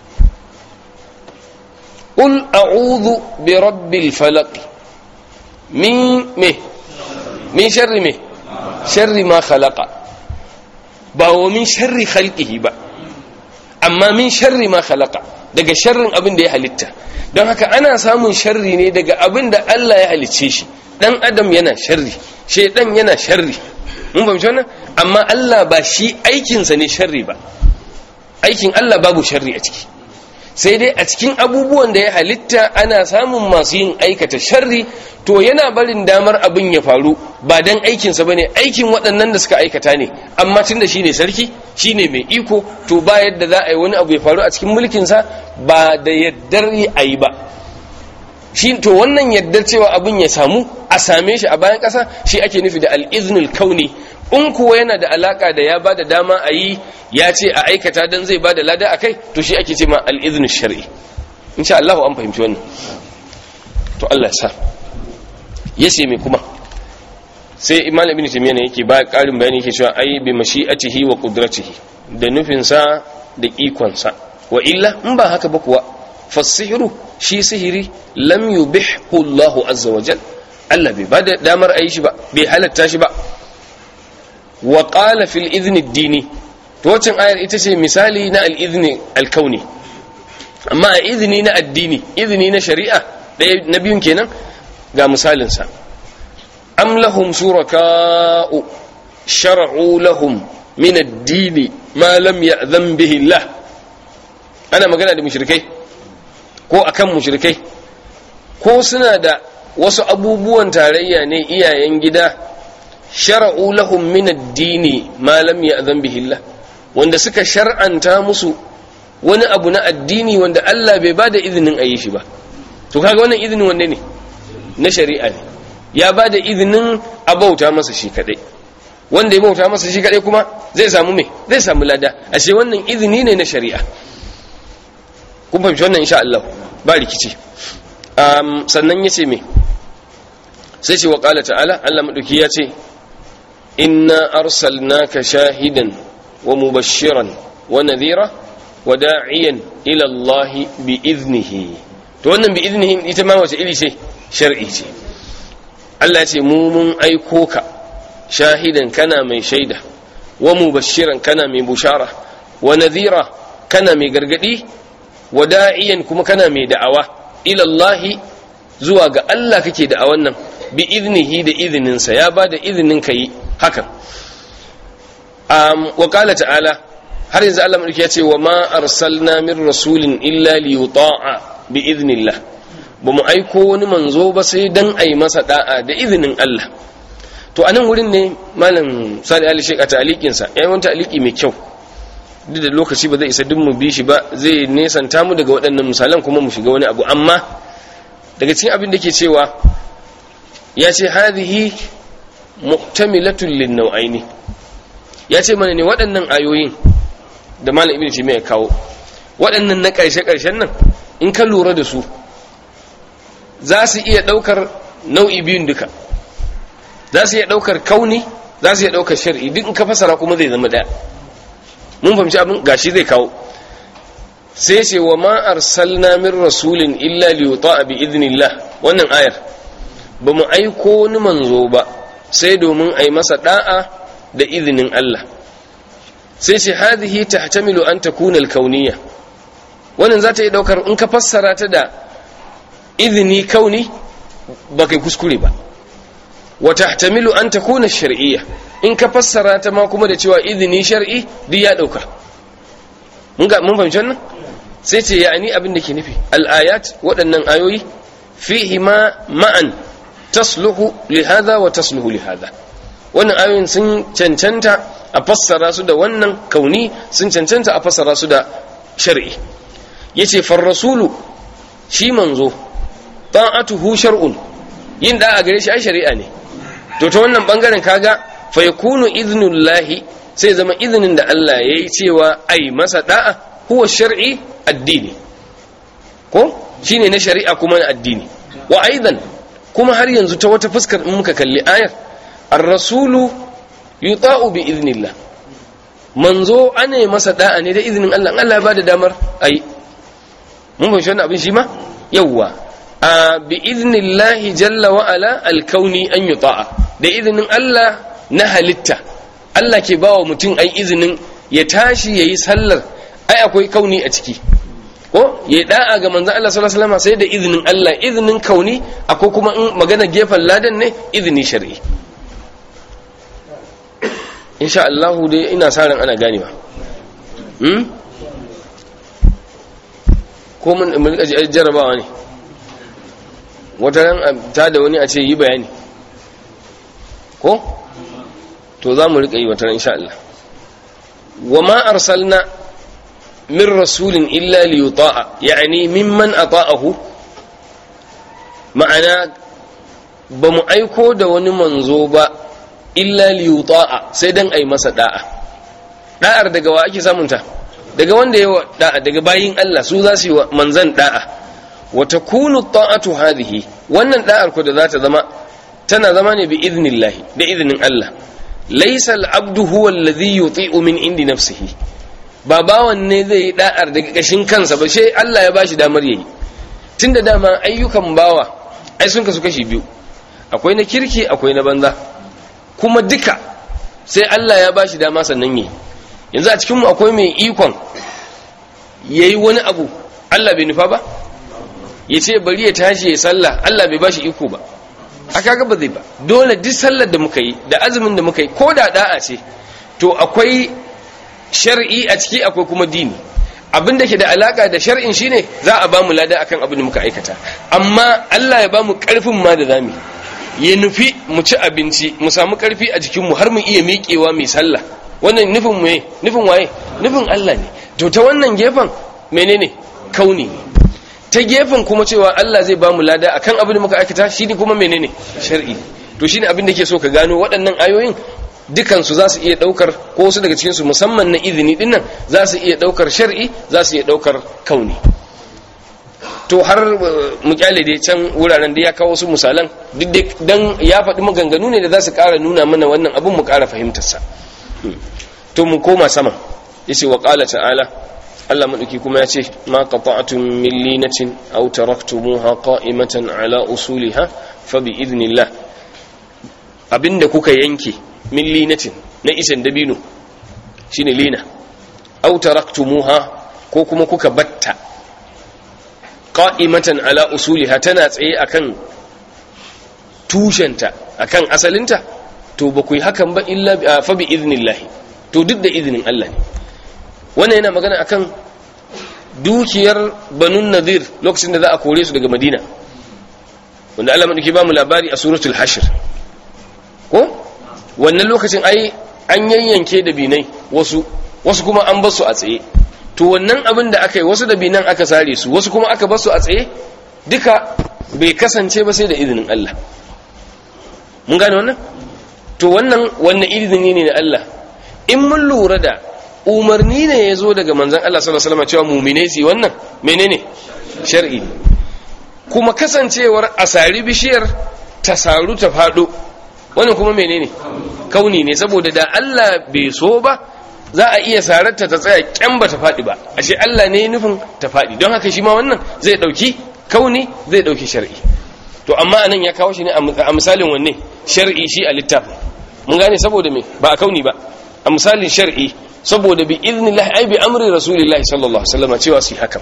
ƙul a'udhu bi rabbil falaq min me min sharri me sharri ma khalaqa ba wa min sharri khalqihi ba amma min sharri ma khalaqa daga sharrin abin da ya halitta don haka ana samun sharri ne daga abin da Allah ya halicce shi dan adam yana sharri shaidan yana sharri mun fahimci wannan amma Allah ba shi aikinsa ne sharri ba aikin Allah babu sharri a ciki sai dai a cikin abubuwan da ya halitta ana samun masu yin aikata sharri to yana barin damar abin ya faru ba dan aikinsa bane aikin waɗannan da suka aikata ne amma tunda shine sarki shine mai iko to ba yadda za a yi wani abu ya faru a cikin mulkinsa ba da yaddar a yi ba shi to wannan yaddar cewa abin ya samu a same shi a bayan ƙasa shi ake nufi da al'iznul kauni in kuwa yana da alaka da ya ba da dama a yi ya ce a aikata don zai ba da lada a kai to shi ake ce ma al'iznul shari'i insha Allah an fahimci wannan to Allah sa yace me kuma sai imam ibn taymiyyah ne yake ba karin bayani yake cewa ai bi mashi'atihi wa qudratihi da nufin sa da ikon sa wa illa in ba haka ba kuwa fasihru shi sihiri lam yubihhu Allah azza wa jal Allah bai bada damar ayi shi ba bai halatta shi ba wa qala fil idhni ad-dini to wacin ayar ita ce misali na al-idhni al-kauni amma a izini na addini izini na shari'a ɗaya na biyun kenan ga misalinsa am lahum shuraka'u shar'u lahum min ad-dini ma lam ya'zan bihi Allah ana magana da mushrikai ko akan mushrikai ko suna da wasu abubuwan tarayya ne iyayen gida shar'u lahum min ad-dini ma lam ya'zan bihi Allah wanda suka shar'anta musu wani abu na addini wanda Allah bai ba da izinin a yi shi ba to kaga wannan izinin wanne ne na shari'a ne ya ba da izinin a bauta masa shi kadai wanda ya bauta masa shi kadai kuma zai samu me zai samu lada ashe wannan izini ne na shari'a kun fahimci wannan insha Allah ba rikici um, sannan yace me sai ce wa qala ta'ala Allah madauki ya ce inna arsalnaka shahidan wa mubashiran wa nadhira wada'iyan ila Allah bi iznihi to wannan bi iznihi ita ma wace iri ce shar'i ce Allah ce mu mun aiko ka shahidan kana mai shaida wa mubashiran kana mai bushara wa nadhira kana mai gargadi wada'iyan kuma kana mai da'awa ila Allah zuwa ga Allah kake da'awan nan bi iznihi da izininsa ya ba da izinin ka yi hakan um, wa qala ta'ala har yanzu Allah mulki ya ce wa ma arsalna min rasulin illa li yuta'a bi idnillah ba mu aiko wani manzo ba sai dan ai masa da'a da izinin Allah to anan wurin ne malam Sani Ali Sheikh a ta'liqin sa yayin wani ta'liqi mai kyau duk da lokaci ba zai isa duk mu bi shi ba zai nesanta mu daga waɗannan misalan kuma mu shiga wani abu amma daga cikin abin da ke cewa ya ce hadhihi muhtamilatun lin nau'aini ya ce mana ne waɗannan ayoyin da malam ibn taymiya ya kawo waɗannan na ƙarshe ƙarshen nan in ka lura da su za su iya ɗaukar nau'i biyun duka za su iya ɗaukar kauni za su iya ɗaukar shar'i duk in ka fasara kuma zai zama ɗaya mun fahimci abin gashi zai kawo sai ce wa ma arsalna min rasulin illa li yuta'a bi idnillah wannan ayar ba mu aiko wani manzo ba sai domin a yi masa da'a da izinin Allah sai ce hadhihi tahtamilu an takuna al-kauniyya wannan za ta yi daukar in ka fassara ta da izini kauni ba kai kuskure ba wa tahtamilu an takuna shar'iyya in ka fassara ta ma kuma da cewa izini shar'i duk ya dauka mun ga mun fahimci wannan sai ce ya'ani abin da ke nufi al-ayat waɗannan ayoyi fihi ma ma'an tasluhu li hadha wa tasluhu li hadha wannan ayoyin sun cancanta a fassara su da wannan kauni sun cancanta a fassara su da shar'i yace far rasulu shi manzo ta'atuhu shar'un yin da a gare shi ai shari'a ne to ta wannan bangaren kaga fa yakunu idnullahi sai zama izinin da Allah yayi cewa ai masa da'a huwa shar'i addini ko shine na shari'a kuma na addini wa aidan kuma har yanzu ta wata fuskar in muka kalli ayar ar-rasulu yuta'u bi idnillah manzo ane masa da'a ne da izinin Allah Allah ya bada damar ayi mun fahimci wannan abin shi ma yawwa a bi idnillahi jalla wa ala al-kauni an yuta'a da izinin Allah na halitta Allah ke bawa mutum ai izinin ya tashi yayi sallar ai akwai kauni a ciki ko ya da'a ga manzon Allah sallallahu alaihi wasallam sai da izinin Allah izinin kauni akwai kuma in magana gefen ladan ne izini shar'i insha Allah dai ina sa ran ana ganewa hmm ko mun mun rika jarrabawa ne wata ran ta da wani a ce yi bayani ko to za mu rika yi wata ran insha Allah wa ma arsalna min rasulin illa li yuta'a yani mimman ata'ahu ma'ana ba mu aiko da wani manzo ba illa li yuta'a sai dan ai masa da'a da'ar daga wa ake samunta daga wanda yawa da'a daga bayin Allah su za su yi manzan da'a wa takunu ta'atu hadhihi wannan da'ar ko da za ta zama tana zama ne bi idnillahi da idnin Allah laysa al-abdu huwa alladhi yuti'u min indi nafsihi ba bawan ne zai yi da'ar daga kashin kansa ba sai Allah ya bashi damar yayi tunda dama ayyukan bawa ai sun kasu kashi biyu akwai na kirki akwai na banza kuma duka sai Allah ya bashi dama sannan yayi yanzu a cikin mu akwai mai ikon yayi wani abu Allah bai nufa ba yace bari ya tashi ya sallah Allah bai bashi iko ba aka ga ba zai ba dole duk sallar da muka yi da azumin da muka yi ko da da'a ce to akwai shar'i a ciki akwai kuma dini abin da ke da alaka da shar'in shine za a ba mu lada akan abin da muka aikata amma Allah ya ba mu karfin ma da zami ya nufi mu ci abinci mu samu karfi a jikin mu har mu iya miƙewa mai sallah wannan nufin mu nufin waye nufin Allah ne to ta wannan gefen menene kauni ne ta gefen kuma cewa Allah zai ba mu lada akan abin da muka aikata shine kuma menene shar'i to shine abin da ke so ka gano waɗannan ayoyin dukansu za su iya ɗaukar ko wasu daga cikinsu musamman na izini dinnan za su iya ɗaukar shar'i za su iya ɗaukar kauni to har mu kyale dai can wuraren da ya kawo su misalan duk dan ya faɗi maganganu ne da za su ƙara nuna mana wannan abin mu ƙara fahimtarsa to mu koma sama yace wa qala ta'ala Allah maɗauki kuma ya ce ma qata'tum min linatin aw taraktumuha qa'imatan ala usuliha fa bi idnillah abinda kuka yanke min linatin na isan dabino shine lina aw taraktumuha ko kuma kuka batta qa'imatan ala usuliha tana tsaye akan tushenta akan asalinta to ba ku yi hakan ba illa fa bi idnillah to duk da izinin Allah ne wannan yana magana akan dukiyar banun nadir lokacin da za a kore su daga madina wanda Allah madauki ba mu labari a suratul hashr ko wannan lokacin ai an yayyanke da binai wasu wasu kuma an basu a tsaye to wannan abin da aka yi wasu da binan aka sare su wasu kuma aka basu a tsaye duka bai kasance ba sai da izinin Allah mun gane wannan to wannan wannan izini ne na Allah in mun lura da umarni ne ya zo daga manzan Allah sallallahu alaihi wasallam cewa mumine su wannan menene shar'i kuma kasancewar asari bishiyar ta saru ta fado wannan kuma menene kauni ne saboda da Allah bai so ba za a iya sararta ta tsaya kyan ba ta fadi ba ashe Allah ne nufin ta fadi don haka shi ma wannan zai dauki kauni zai dauki shar'i to amma anan ya kawo shi ne a misalin wanne shar'i shi a littafin mun gane saboda me ba a kauni ba a misalin shar'i saboda bi idnillahi ai bi amri rasulillahi sallallahu alaihi wasallam cewa su hakan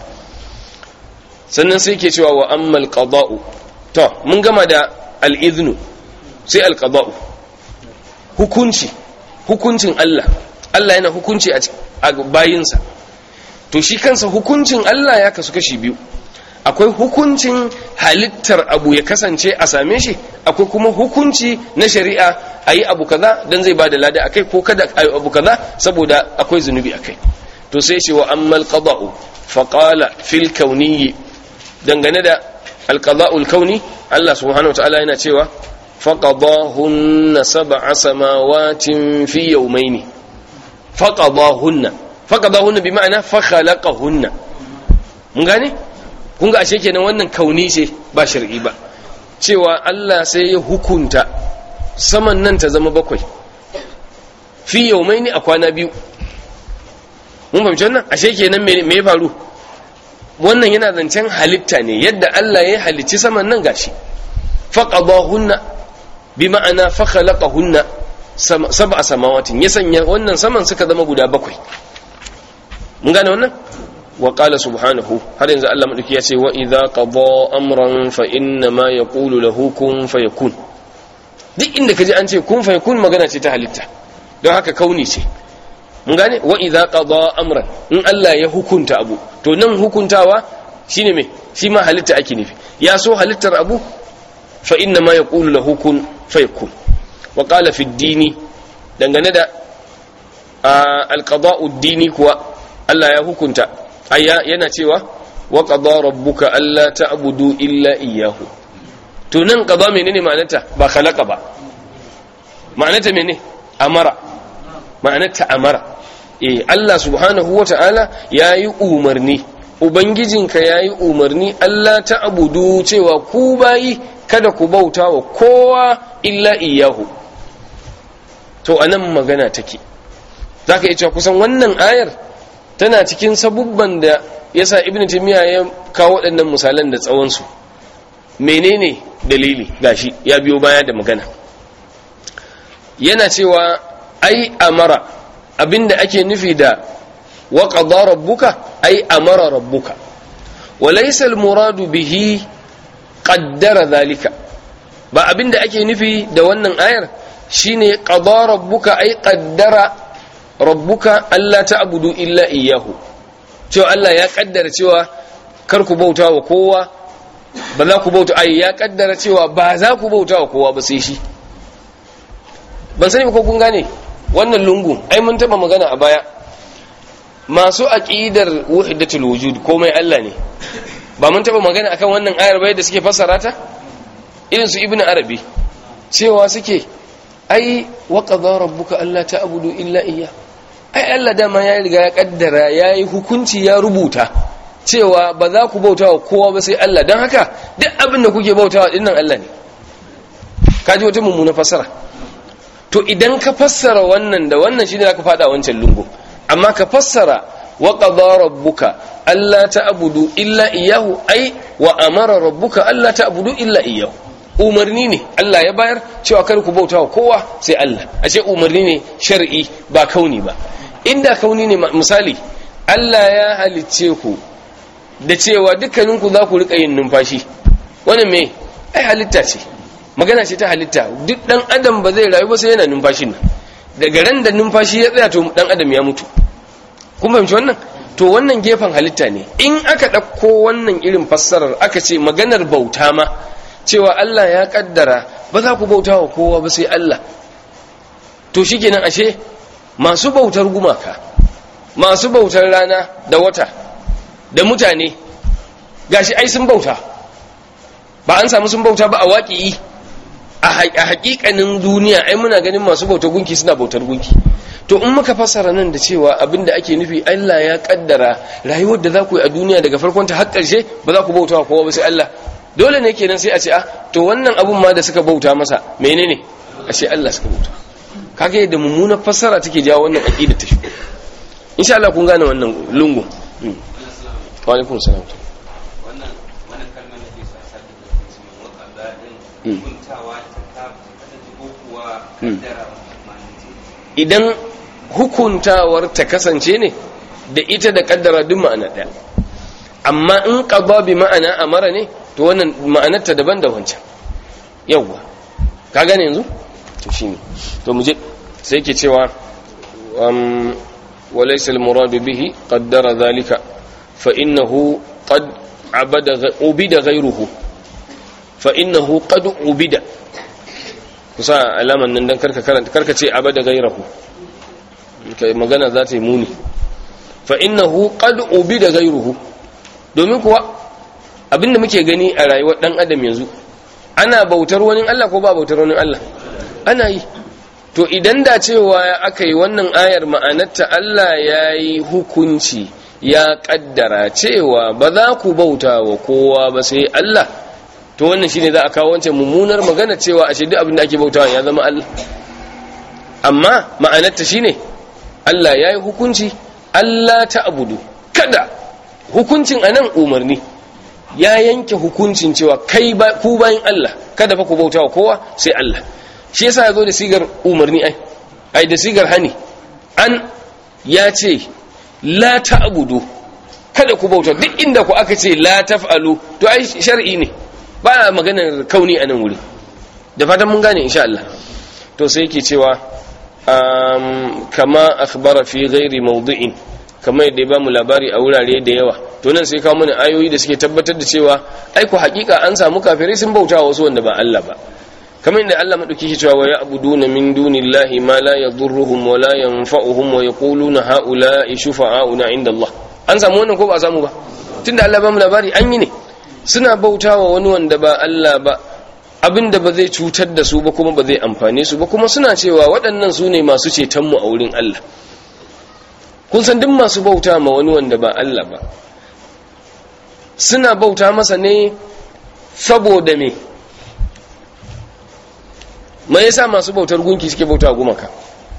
sannan sai ke cewa wa ammal qada'u to mun gama da al-idnu sai al-qada'u hukunci hukuncin Allah Allah yana hukunci a bayinsa to shi kansa hukuncin Allah ya kasu kashi biyu akwai hukuncin halittar abu ya kasance a same shi akwai kuma hukunci na shari'a a yi abu kaza don zai ba da lada akai ko kada a yi abu kaza saboda akwai zunubi akai to sai ce wa ammal qada'u fa qala fil kauniyyi dangane da al qada'ul kauni Allah subhanahu wataala yana cewa fa qadahunna sab'a samawatin fi yawmayn fa qadahunna fa qadahunna bi ma'ana fa khalaqahunna mun gane kun ga ashe kenan wannan kauni ce ba shar'i ba cewa Allah sai ya hukunta saman nan ta zama bakwai fi yaumaini a kwana biyu mun fahimci wannan ashe kenan me ya faru wannan yana zancen halitta ne yadda Allah ya halicci saman nan gashi faqadahunna bi ma'ana fa khalaqahunna sab'a samawatin ya sanya wannan saman suka zama guda bakwai mun gane wannan wa qala subhanahu har yanzu Allah madauki ya ce wa idza qada amran fa inna ma yaqulu lahu kun fayakun duk inda kaji an ce kun fayakun magana ce ta halitta don haka kauni ce mun gane wa idza qada amran in Allah ya hukunta abu to nan hukuntawa shine me shi ma halitta ake nufi ya so halittar abu fa inna ma yaqulu lahu kun fayakun wa qala fi dini dangane da alqada'u dini kuwa Allah ya hukunta aya yana cewa wa qada rabbuka alla ta'budu illa iyyahu to nan qada menene ma'anarta ba khalaqa ba ma'anarta menene amara ma'anarta amara eh Allah subhanahu wata'ala yayi umarni ubangijinka yayi umarni Allah ta'budu cewa ku bayi kada ku bauta wa kowa illa iyahu to anan magana take zaka iya cewa kusan wannan ayar tana cikin sabubban da yasa ibn taymiya ya kawo waɗannan misalan da tsawon su menene dalili gashi ya biyo baya da magana yana cewa ai amara abinda ake nufi da wa qada rabbuka ai amara rabbuka wa laysa al-muradu bihi qaddara zalika ba abinda ake nufi da wannan ayar shine qada rabbuka ai qaddara rabbuka alla ta'budu illa iyyahu cewa Allah ya kaddara cewa kar ku bauta wa kowa ba za ku bauta ai ya kaddara cewa ba za ku bauta wa kowa ba sai shi ban sani ko kun gane wannan lungu ai mun taba magana a baya masu aqidar wahdatul wujud komai Allah ne ba mun taba magana akan wannan ayar bai da suke fassara ta irin su ibnu arabi cewa suke ai wa qadara rabbuka alla ta'budu illa iyyah ai Allah dama ya riga ya kaddara yayi hukunci ya rubuta cewa ba za ku bauta wa kowa ba sai Allah don haka duk abin da kuke bautawa dinnan Allah ne kaji wata mummuna fassara to idan ka fassara wannan da wannan shine zaka fada wancan lungu amma ka fassara wa qadara rabbuka alla ta'budu illa iyyahu ai wa amara rabbuka alla ta'budu illa iyyahu umarni ne Allah ya bayar cewa kar ku bauta wa kowa sai Allah a ce umarni ne shar'i ba kauni ba inda kauni ne misali Allah ya halicce ku da cewa dukkaninku za ku rika yin numfashi wannan me ai halitta ce magana ce ta halitta duk dan adam ba zai rayu ba sai yana numfashin nan daga ran da numfashi ya tsaya to dan adam ya mutu kun fahimci wannan to wannan gefen halitta ne in aka ɗauko wannan irin fassarar aka ce maganar bauta ma cewa Allah ya kaddara ba za ku bauta wa kowa ba sai Allah to shikenan ashe masu bautar gumaka masu bautar rana da wata da mutane gashi ai sun bauta ba an samu sun bauta ba a waƙi a haƙiƙanin duniya ai muna ganin masu bautar gunki suna bautar gunki to in muka fassara nan da cewa abinda ake nufi Allah ya kaddara rayuwar da za ku yi a duniya daga farkon ta har ƙarshe ba za ku bauta kowa ba sai Allah dole ne kenan sai a ce a to wannan abun ma da suka bauta masa menene a ce Allah suka bauta kaga yadda mummunar fassara take jawo wannan aqida ta shigo insha Allah kun gane wannan lungu wa alaikum salam wannan wannan kalmar da ke sa sa da cikin wakanda din hukuntawa ta ka ta ko kuwa kaddara idan hukuntawar ta kasance ne da ita da kaddara duk ma'ana ɗaya amma in qada bi ma'ana amara ne to wannan ma'anar ta daban da wancan yawwa ka gane yanzu to shine to mu je sai yake cewa um walaysa al-murad bihi qaddara dhalika fa innahu qad abada ubida ghayruhu fa innahu qad ubida kusa alaman nan dan karka karanta karka ce abada ghayruhu kai magana za ta yi muni fa innahu qad ubida ghayruhu domin kuwa abinda muke gani a rayuwar dan adam yanzu ana bautar wani Allah ko ba bautar wani Allah ana yi to idan da cewa aka yi wannan ayar ma'anarta Allah ya yi hukunci ya kaddara cewa ba za ku bauta wa kowa ba sai Allah to wannan shine za a kawo wancan mummunar magana cewa ashe duk abin da ake bautawa ya zama Allah amma ma'anarta shine Allah ya yi hukunci Allah ta abudu kada hukuncin anan umarni ya yanke hukuncin cewa kai ba ku bayin Allah kada fa ku bauta wa kowa sai Allah shi yasa yazo da sigar umarni ai ai da sigar hani an ya ce la ta'budu kada ku bauta duk inda ku aka ce la taf'alu to ai shar'i ne ba maganar kauni a nan wuri da fatan mun gane insha Allah to sai yake cewa um, kama akhbara fi ghairi mawdi'in kama yadda ya bamu labari a wurare da yawa to nan sai kawo mana ayoyi da suke tabbatar da cewa ai ku hakika an samu kafirai sun bauta wasu wanda ba Allah ba kamar yadda Allah madauki shi cewa wa ya'buduna min dunillahi ma la yadurruhum wa la yanfa'uhum wa yaquluna ha'ula'i shufa'auna 'inda Allah an samu wannan ko ba a samu ba tunda Allah ba mu labari an yi ne suna bautawa wani wanda ba Allah ba abinda ba zai cutar da su ba kuma ba zai amfane su ba kuma suna cewa waɗannan su ne masu cetonmu a wurin Allah kun san duk masu bauta ma wani wanda ba Allah ba suna bauta masa ne saboda me me yasa masu bautar gunki suke bauta gumaka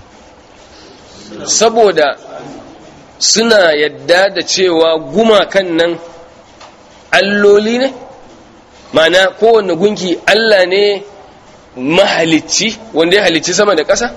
saboda suna yadda da cewa gumakan nan alloli ne mana kowane gunki Allah ne mahalicci wanda ya halicci sama da ƙasa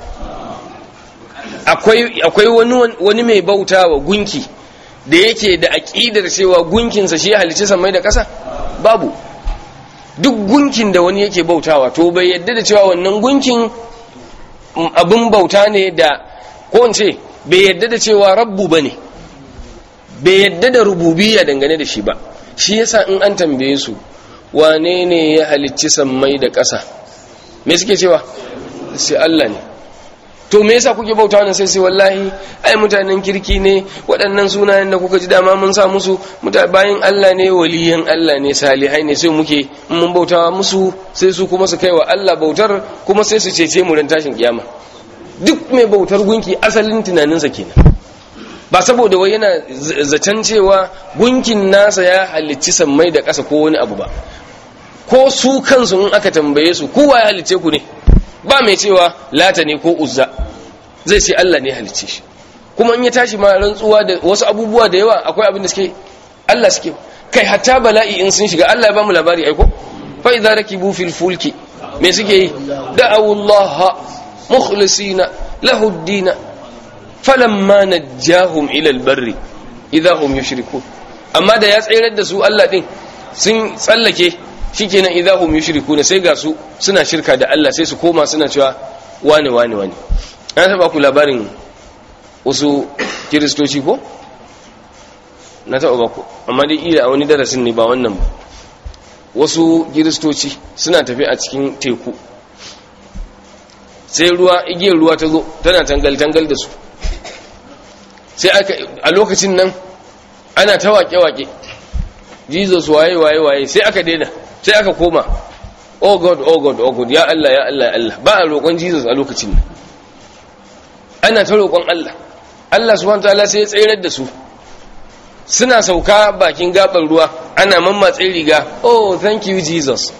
akwai wani mai bauta wa gunki da yake da aƙidar cewa gunkinsa shi ya halicci sama da ƙasa babu duk gunkin da wani yake bautawa to bai yadda da cewa wannan gunkin abin bauta ne da ko in ce bai yadda da cewa rabbu ba ne bai yadda da rububiyya dangane da shi ba shi yasa in an tambaye su wane ne ya halicci sammai da ƙasa me suke cewa sai Allah ne to me yasa kuke bauta wannan sai sai wallahi ai mutanen kirki ne waɗannan sunayen da kuka ji dama mun sa musu bayan Allah ne waliyan Allah ne salihai ne sai muke mun bautawa musu sai su kuma su kai wa Allah bautar kuma sai su cece mu ran tashin kiyama duk mai bautar gunki asalin tunaninsa kenan ba saboda wai yana zaton cewa gunkin nasa ya halicci sammai da ƙasa ko wani abu ba ko su kansu in aka tambaye su kowa ya halicce ku ne ba mai cewa lata ne ko uzza zai ce Allah ne halicce shi kuma in ya tashi ma rantsuwa da wasu abubuwa da yawa akwai abin da suke Allah suke kai hatta bala'i in sun shiga Allah ya ba mu labari aiko fa idza rakibu fil fulki me suke yi da'awu Allah mukhlisina lahu ad-din falamma najjahum ila al-barri idza hum yushrikun amma da ya tsayar da su Allah din sun tsallake shikenan idza hum yushrikuna sai ga su suna shirka da Allah sai su koma suna cewa wani wani wani an taba ku labarin wasu kiristoci ko na taba ba ku amma dai ila a wani darasin ne ba wannan ba wasu kiristoci suna tafi a cikin teku sai ruwa igiyar ruwa ta zo tana tangal tangal da su sai aka a lokacin nan ana ta wake-wake jesus waye waye waye sai aka daina sai aka koma oh god oh god oh god ya Allah ya Allah ya Allah ba a roƙon Jesus a lokacin nan ana ta roƙon Allah Allah subhanahu wataala sai ya tsayar da su suna sauka bakin gaban ruwa ana mammatse riga oh thank you Jesus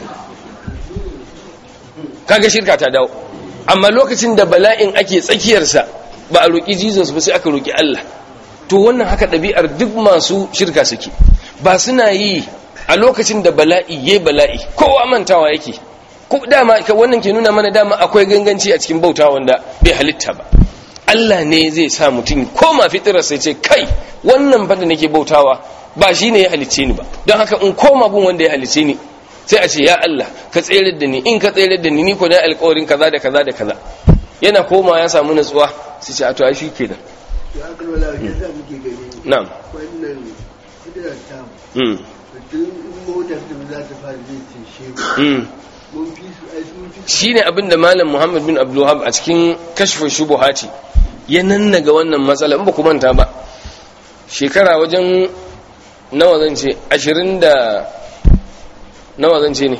kaga shirka ta dawo amma lokacin da bala'in ake tsakiyarsa ba a roƙi Jesus ba sai aka roƙi Allah to wannan haka ɗabi'ar duk masu shirka suke ba suna yi a lokacin da bala'i yayi bala'i kowa mantawa yake ko dama wannan ke nuna mana dama akwai ganganci a cikin bauta wanda bai halitta ba Allah ne zai sa mutum koma fitirar sai ce kai wannan fa da nake bautawa ba shi ne ya halicce ni ba don haka in koma bin wanda ya halicce ni sai a ce ya Allah ka tsere da ni in ka tsere da ni ni ko da alƙawarin kaza da kaza da kaza yana koma ya samu natsuwa sai ce a to ai shi kenan ya aka wala ya za muke gani na'am wannan kudirar ta mm mutum in motar da za ta fara zai ce shehu mm mun fi su ai sun fi shine abin da malam Muhammad bin Abdul Wahhab a cikin kashfin shubuhati ya nannaga wannan matsala in ba ku manta ba shekara wajen nawa zan ce 20 da nawa zan ce ne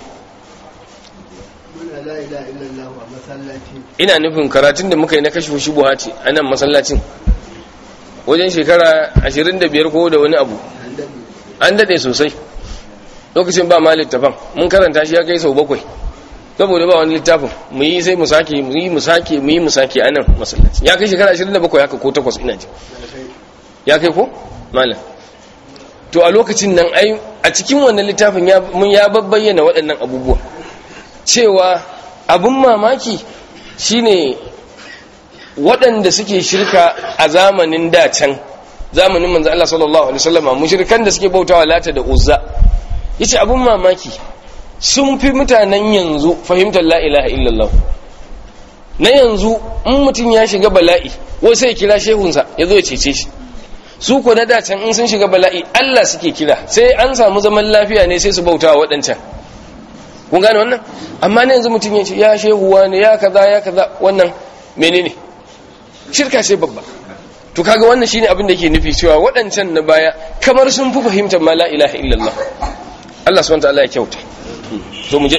muna la ilaha illallah a masallaci ina nufin karatun da muka yi na kashfin shubuhati a nan masallacin wajen shekara 25 ko da wani abu an daɗe an dade sosai lokacin ba ma littafan mun karanta shi ya kai sau bakwai saboda ba wani littafin mu yi sai mu sake mu yi mu sake mu yi mu sake a nan masallaci ya kai shekara 27 haka ko 8 ina ji da kai ya kai ko malam to a lokacin nan ai a cikin wannan littafin ya mun ya babbayyana waɗannan abubuwa cewa abun mamaki shine waɗanda suke shirka a zamanin da can zamanin manzo Allah sallallahu alaihi wasallam mushrikan da suke bautawa lata da uzza yace abun mamaki sun fi mutanen yanzu fahimtar la ilaha illallah na yanzu in mutum ya shiga bala'i wai sai ya kira shehunsa ya zo ya cece shi su ko na dacen in sun shiga bala'i Allah suke kira sai an samu zaman lafiya ne sai su bauta wa waɗancan kun gane wannan amma na yanzu mutum ya ce ya shehuwa ne ya kaza ya kaza wannan menene shirka sai babba to kaga wannan shine abin da ke nufi cewa waɗancan na baya kamar sun fi fahimtar ma la ilaha illallah Allah subhanahu wa ta'ala ya kyauta to mu je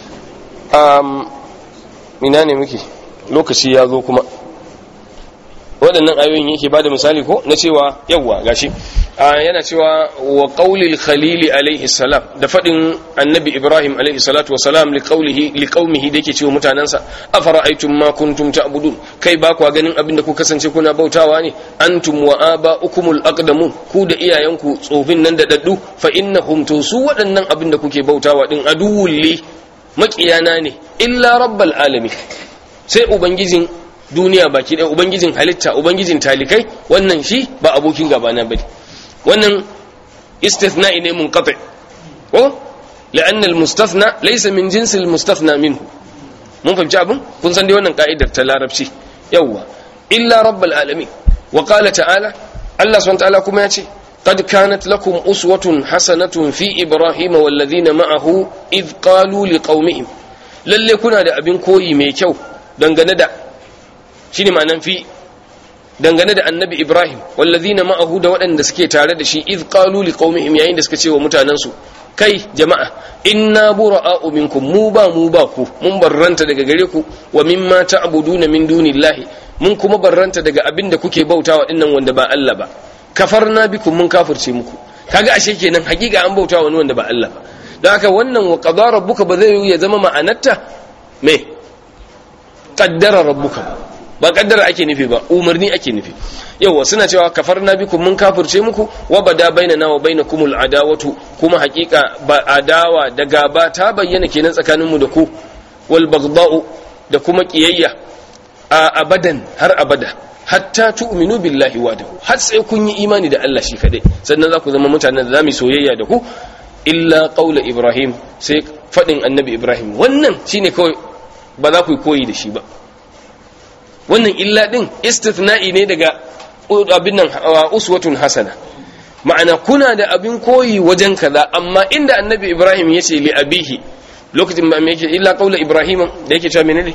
um ina ne muke lokaci ya zo kuma waɗannan ayoyin yake bada misali ko na cewa yawwa gashi yana cewa wa qaulil khalili alaihi salam da fadin annabi ibrahim alaihi salatu wasalam li qaulihi li qaumihi da yake cewa mutanansa afara'aytum ma kuntum ta'budun kai ba ku ganin abin da ku kasance kuna bautawa ne antum wa aba'ukumul aqdamun ku da iyayenku tsofin nan da daddu fa innahum to su waɗannan abin da kuke bautawa din aduwwul li maƙiyana ne illa rabbal alamin sai ubangijin duniya baki ɗaya ubangijin halitta ubangijin talikai wannan shi ba abokin gabana bane wannan istithna'i ne munqati ko la'anna al-mustathna laysa min jinsi al-mustathna minhu mun fahimci abin kun san dai wannan ka'idar ta larabci yawwa illa rabbal alamin wa qala ta'ala Allah subhanahu ta'ala kuma ya ce قد كانت لكم أسوة حسنة في إبراهيم والذين معه إذ قالوا لقومهم lalle kuna da abin koyi mai kyau dangane da shi ne ma'anan fi dangane da annabi ibrahim wallazina ma'ahu da waɗanda suke tare da shi iz qalu liqaumihim yayin da suka ce wa mutanensu kai jama'a inna bura'a'u minkum mu ba mu ba ku mun barranta daga gare ku wa mimma ta'buduna min dunillahi mun kuma barranta daga abin da kuke bautawa dinnan wanda ba Allah ba kafarna bikum mun kafirce muku kaga ashe kenan hakika an bautawa wani wanda ba Allah ba don haka wannan wa qadara rabbuka ba zai ya zama ma'anarta me qaddara rabbuka ba kaddara ake nufi ba umarni ake nufi yawa suna cewa kafarna bikum mun kafirce muku wa bada bainana wa bainakumul adawatu kuma hakika ba adawa da gaba ta bayyana kenan tsakaninmu da ku wal baghda'u da kuma kiyayya a abadan har abada hatta tu'minu billahi wahdahu har sai kun yi imani da Allah shi kadai sannan za ku zama mutanen da zamu soyayya da ku illa qaula ibrahim sai fadin annabi ibrahim wannan shine kawai ba za ku koyi da shi ba wannan illa din istithna'i ne daga abin nan uswatun hasana ma'ana kuna da abin koyi wajen kaza amma inda annabi ibrahim ya ce li abihi lokacin ba me yake illa qaula ibrahim da yake cewa menene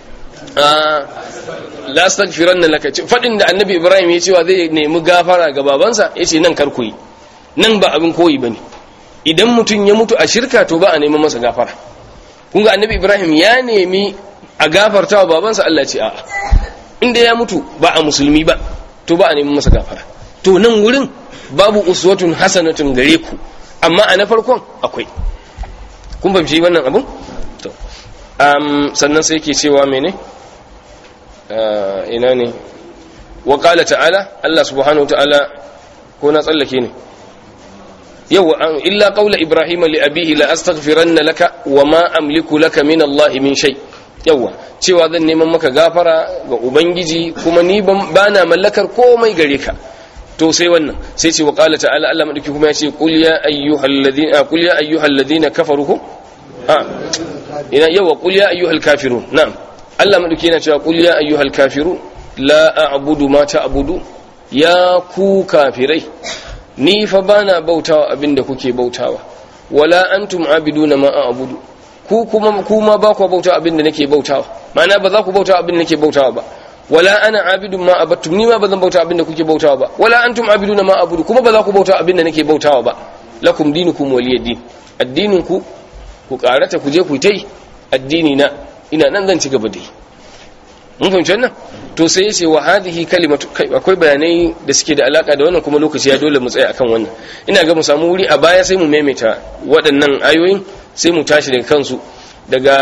la astaghfiranna laka fadin da annabi ibrahim ya cewa zai nemi gafara ga babansa yace nan kar koyi nan ba abin koyi bane idan mutum ya mutu a shirka to ba a neman masa gafara kun ga annabi ibrahim ya nemi a gafarta wa babansa Allah ce a'a inda ya mutu ba a musulmi ba to ba a neman masa gafara to nan wurin babu uswatun hasanatun gare ku amma a na farkon akwai kun fahimci wannan abun to um, sannan sai yake cewa mene ina ne wa qala ta'ala Allah subhanahu ta'ala ko na tsallake ne yau illa qawla ibrahim li abihi la astaghfiranna laka wa ma amliku laka min Allah min shay yawa cewa zan neman maka gafara ga ubangiji kuma ni ba na mallakar komai gare ka to sai wannan sai ce wa qala ta'ala Allah madauki kuma ya ce qul ya ayyuhal ladina qul ya ayyuhal ladina kafaru ha ina yawa qul ya ayyuhal kafirun na'am Allah madauki yana cewa qul ya ayyuhal kafirun la a'budu ma ta'budu ya ku kafirai ni fa bana bautawa abinda kuke bautawa wala antum abiduna ma a'budu ku kuma kuma ba ku bauta abin da nake bautawa ma'ana ba za ku bauta abin da nake bautawa ba wala ana abidun ma abattum ni ma ba zan bauta abin da kuke bautawa ba wala antum abiduna ma abudu kuma ba za ku bauta abin da nake bautawa ba lakum dinukum waliyad addinin ku ku karata ku je ku tai addini na ina nan zan ci gaba da yi mun fahimci wannan to sai yace wa hadhihi kalimatu kai akwai bayanai da suke da alaka da wannan kuma lokaci ya dole mu tsaya akan wannan ina ga mu samu wuri a baya sai mu maimaita waɗannan ayoyin sai mu tashi daga kansu daga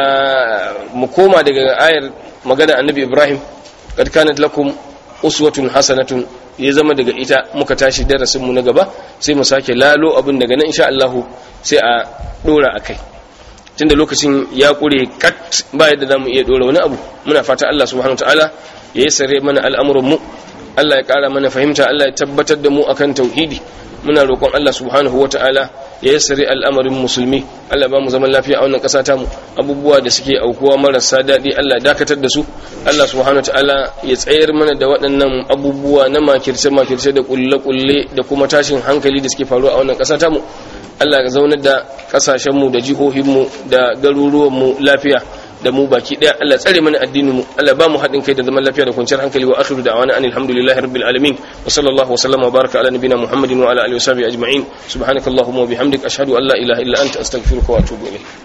mu koma daga ayar magana annabi ibrahim kad kanat lakum uswatun hasanatun ya zama daga ita muka tashi darasin mu na gaba sai mu sake lalo abin daga nan insha Allah sai a dora akai tunda lokacin ya kure kat ba yadda zamu iya dora wani abu muna fata Allah subhanahu wataala ya sare mana al'amuran mu Allah ya kara mana fahimta Allah ya tabbatar da mu akan tauhidi muna roƙon Allah subhanahu wataala ya yassare al'amarin musulmi Allah ba mu zaman lafiya a wannan ƙasa ta mu abubuwa da suke aukuwa marasa daɗi Allah dakatar da su Allah subhanahu ta'ala ya tsayar mana da waɗannan abubuwa na makirce makirce da kulle kulle da kuma tashin hankali da suke faruwa a wannan ƙasa ta mu Allah ya zaunar da ƙasashen mu da jihohin mu da garuruwan mu lafiya da mu baki daya Allah tsare mana addinin mu Allah ba mu haɗin kai da zaman lafiya da kwanciyar hankali wa akhiru da'wana anil hamdulillahi rabbil alamin wa sallallahu wa sallama wa baraka ala nabiyyina muhammadin wa ala alihi wa sahbihi ajma'in subhanakallahumma wa bihamdika ashhadu an la ilaha illa anta astaghfiruka wa atubu ilayk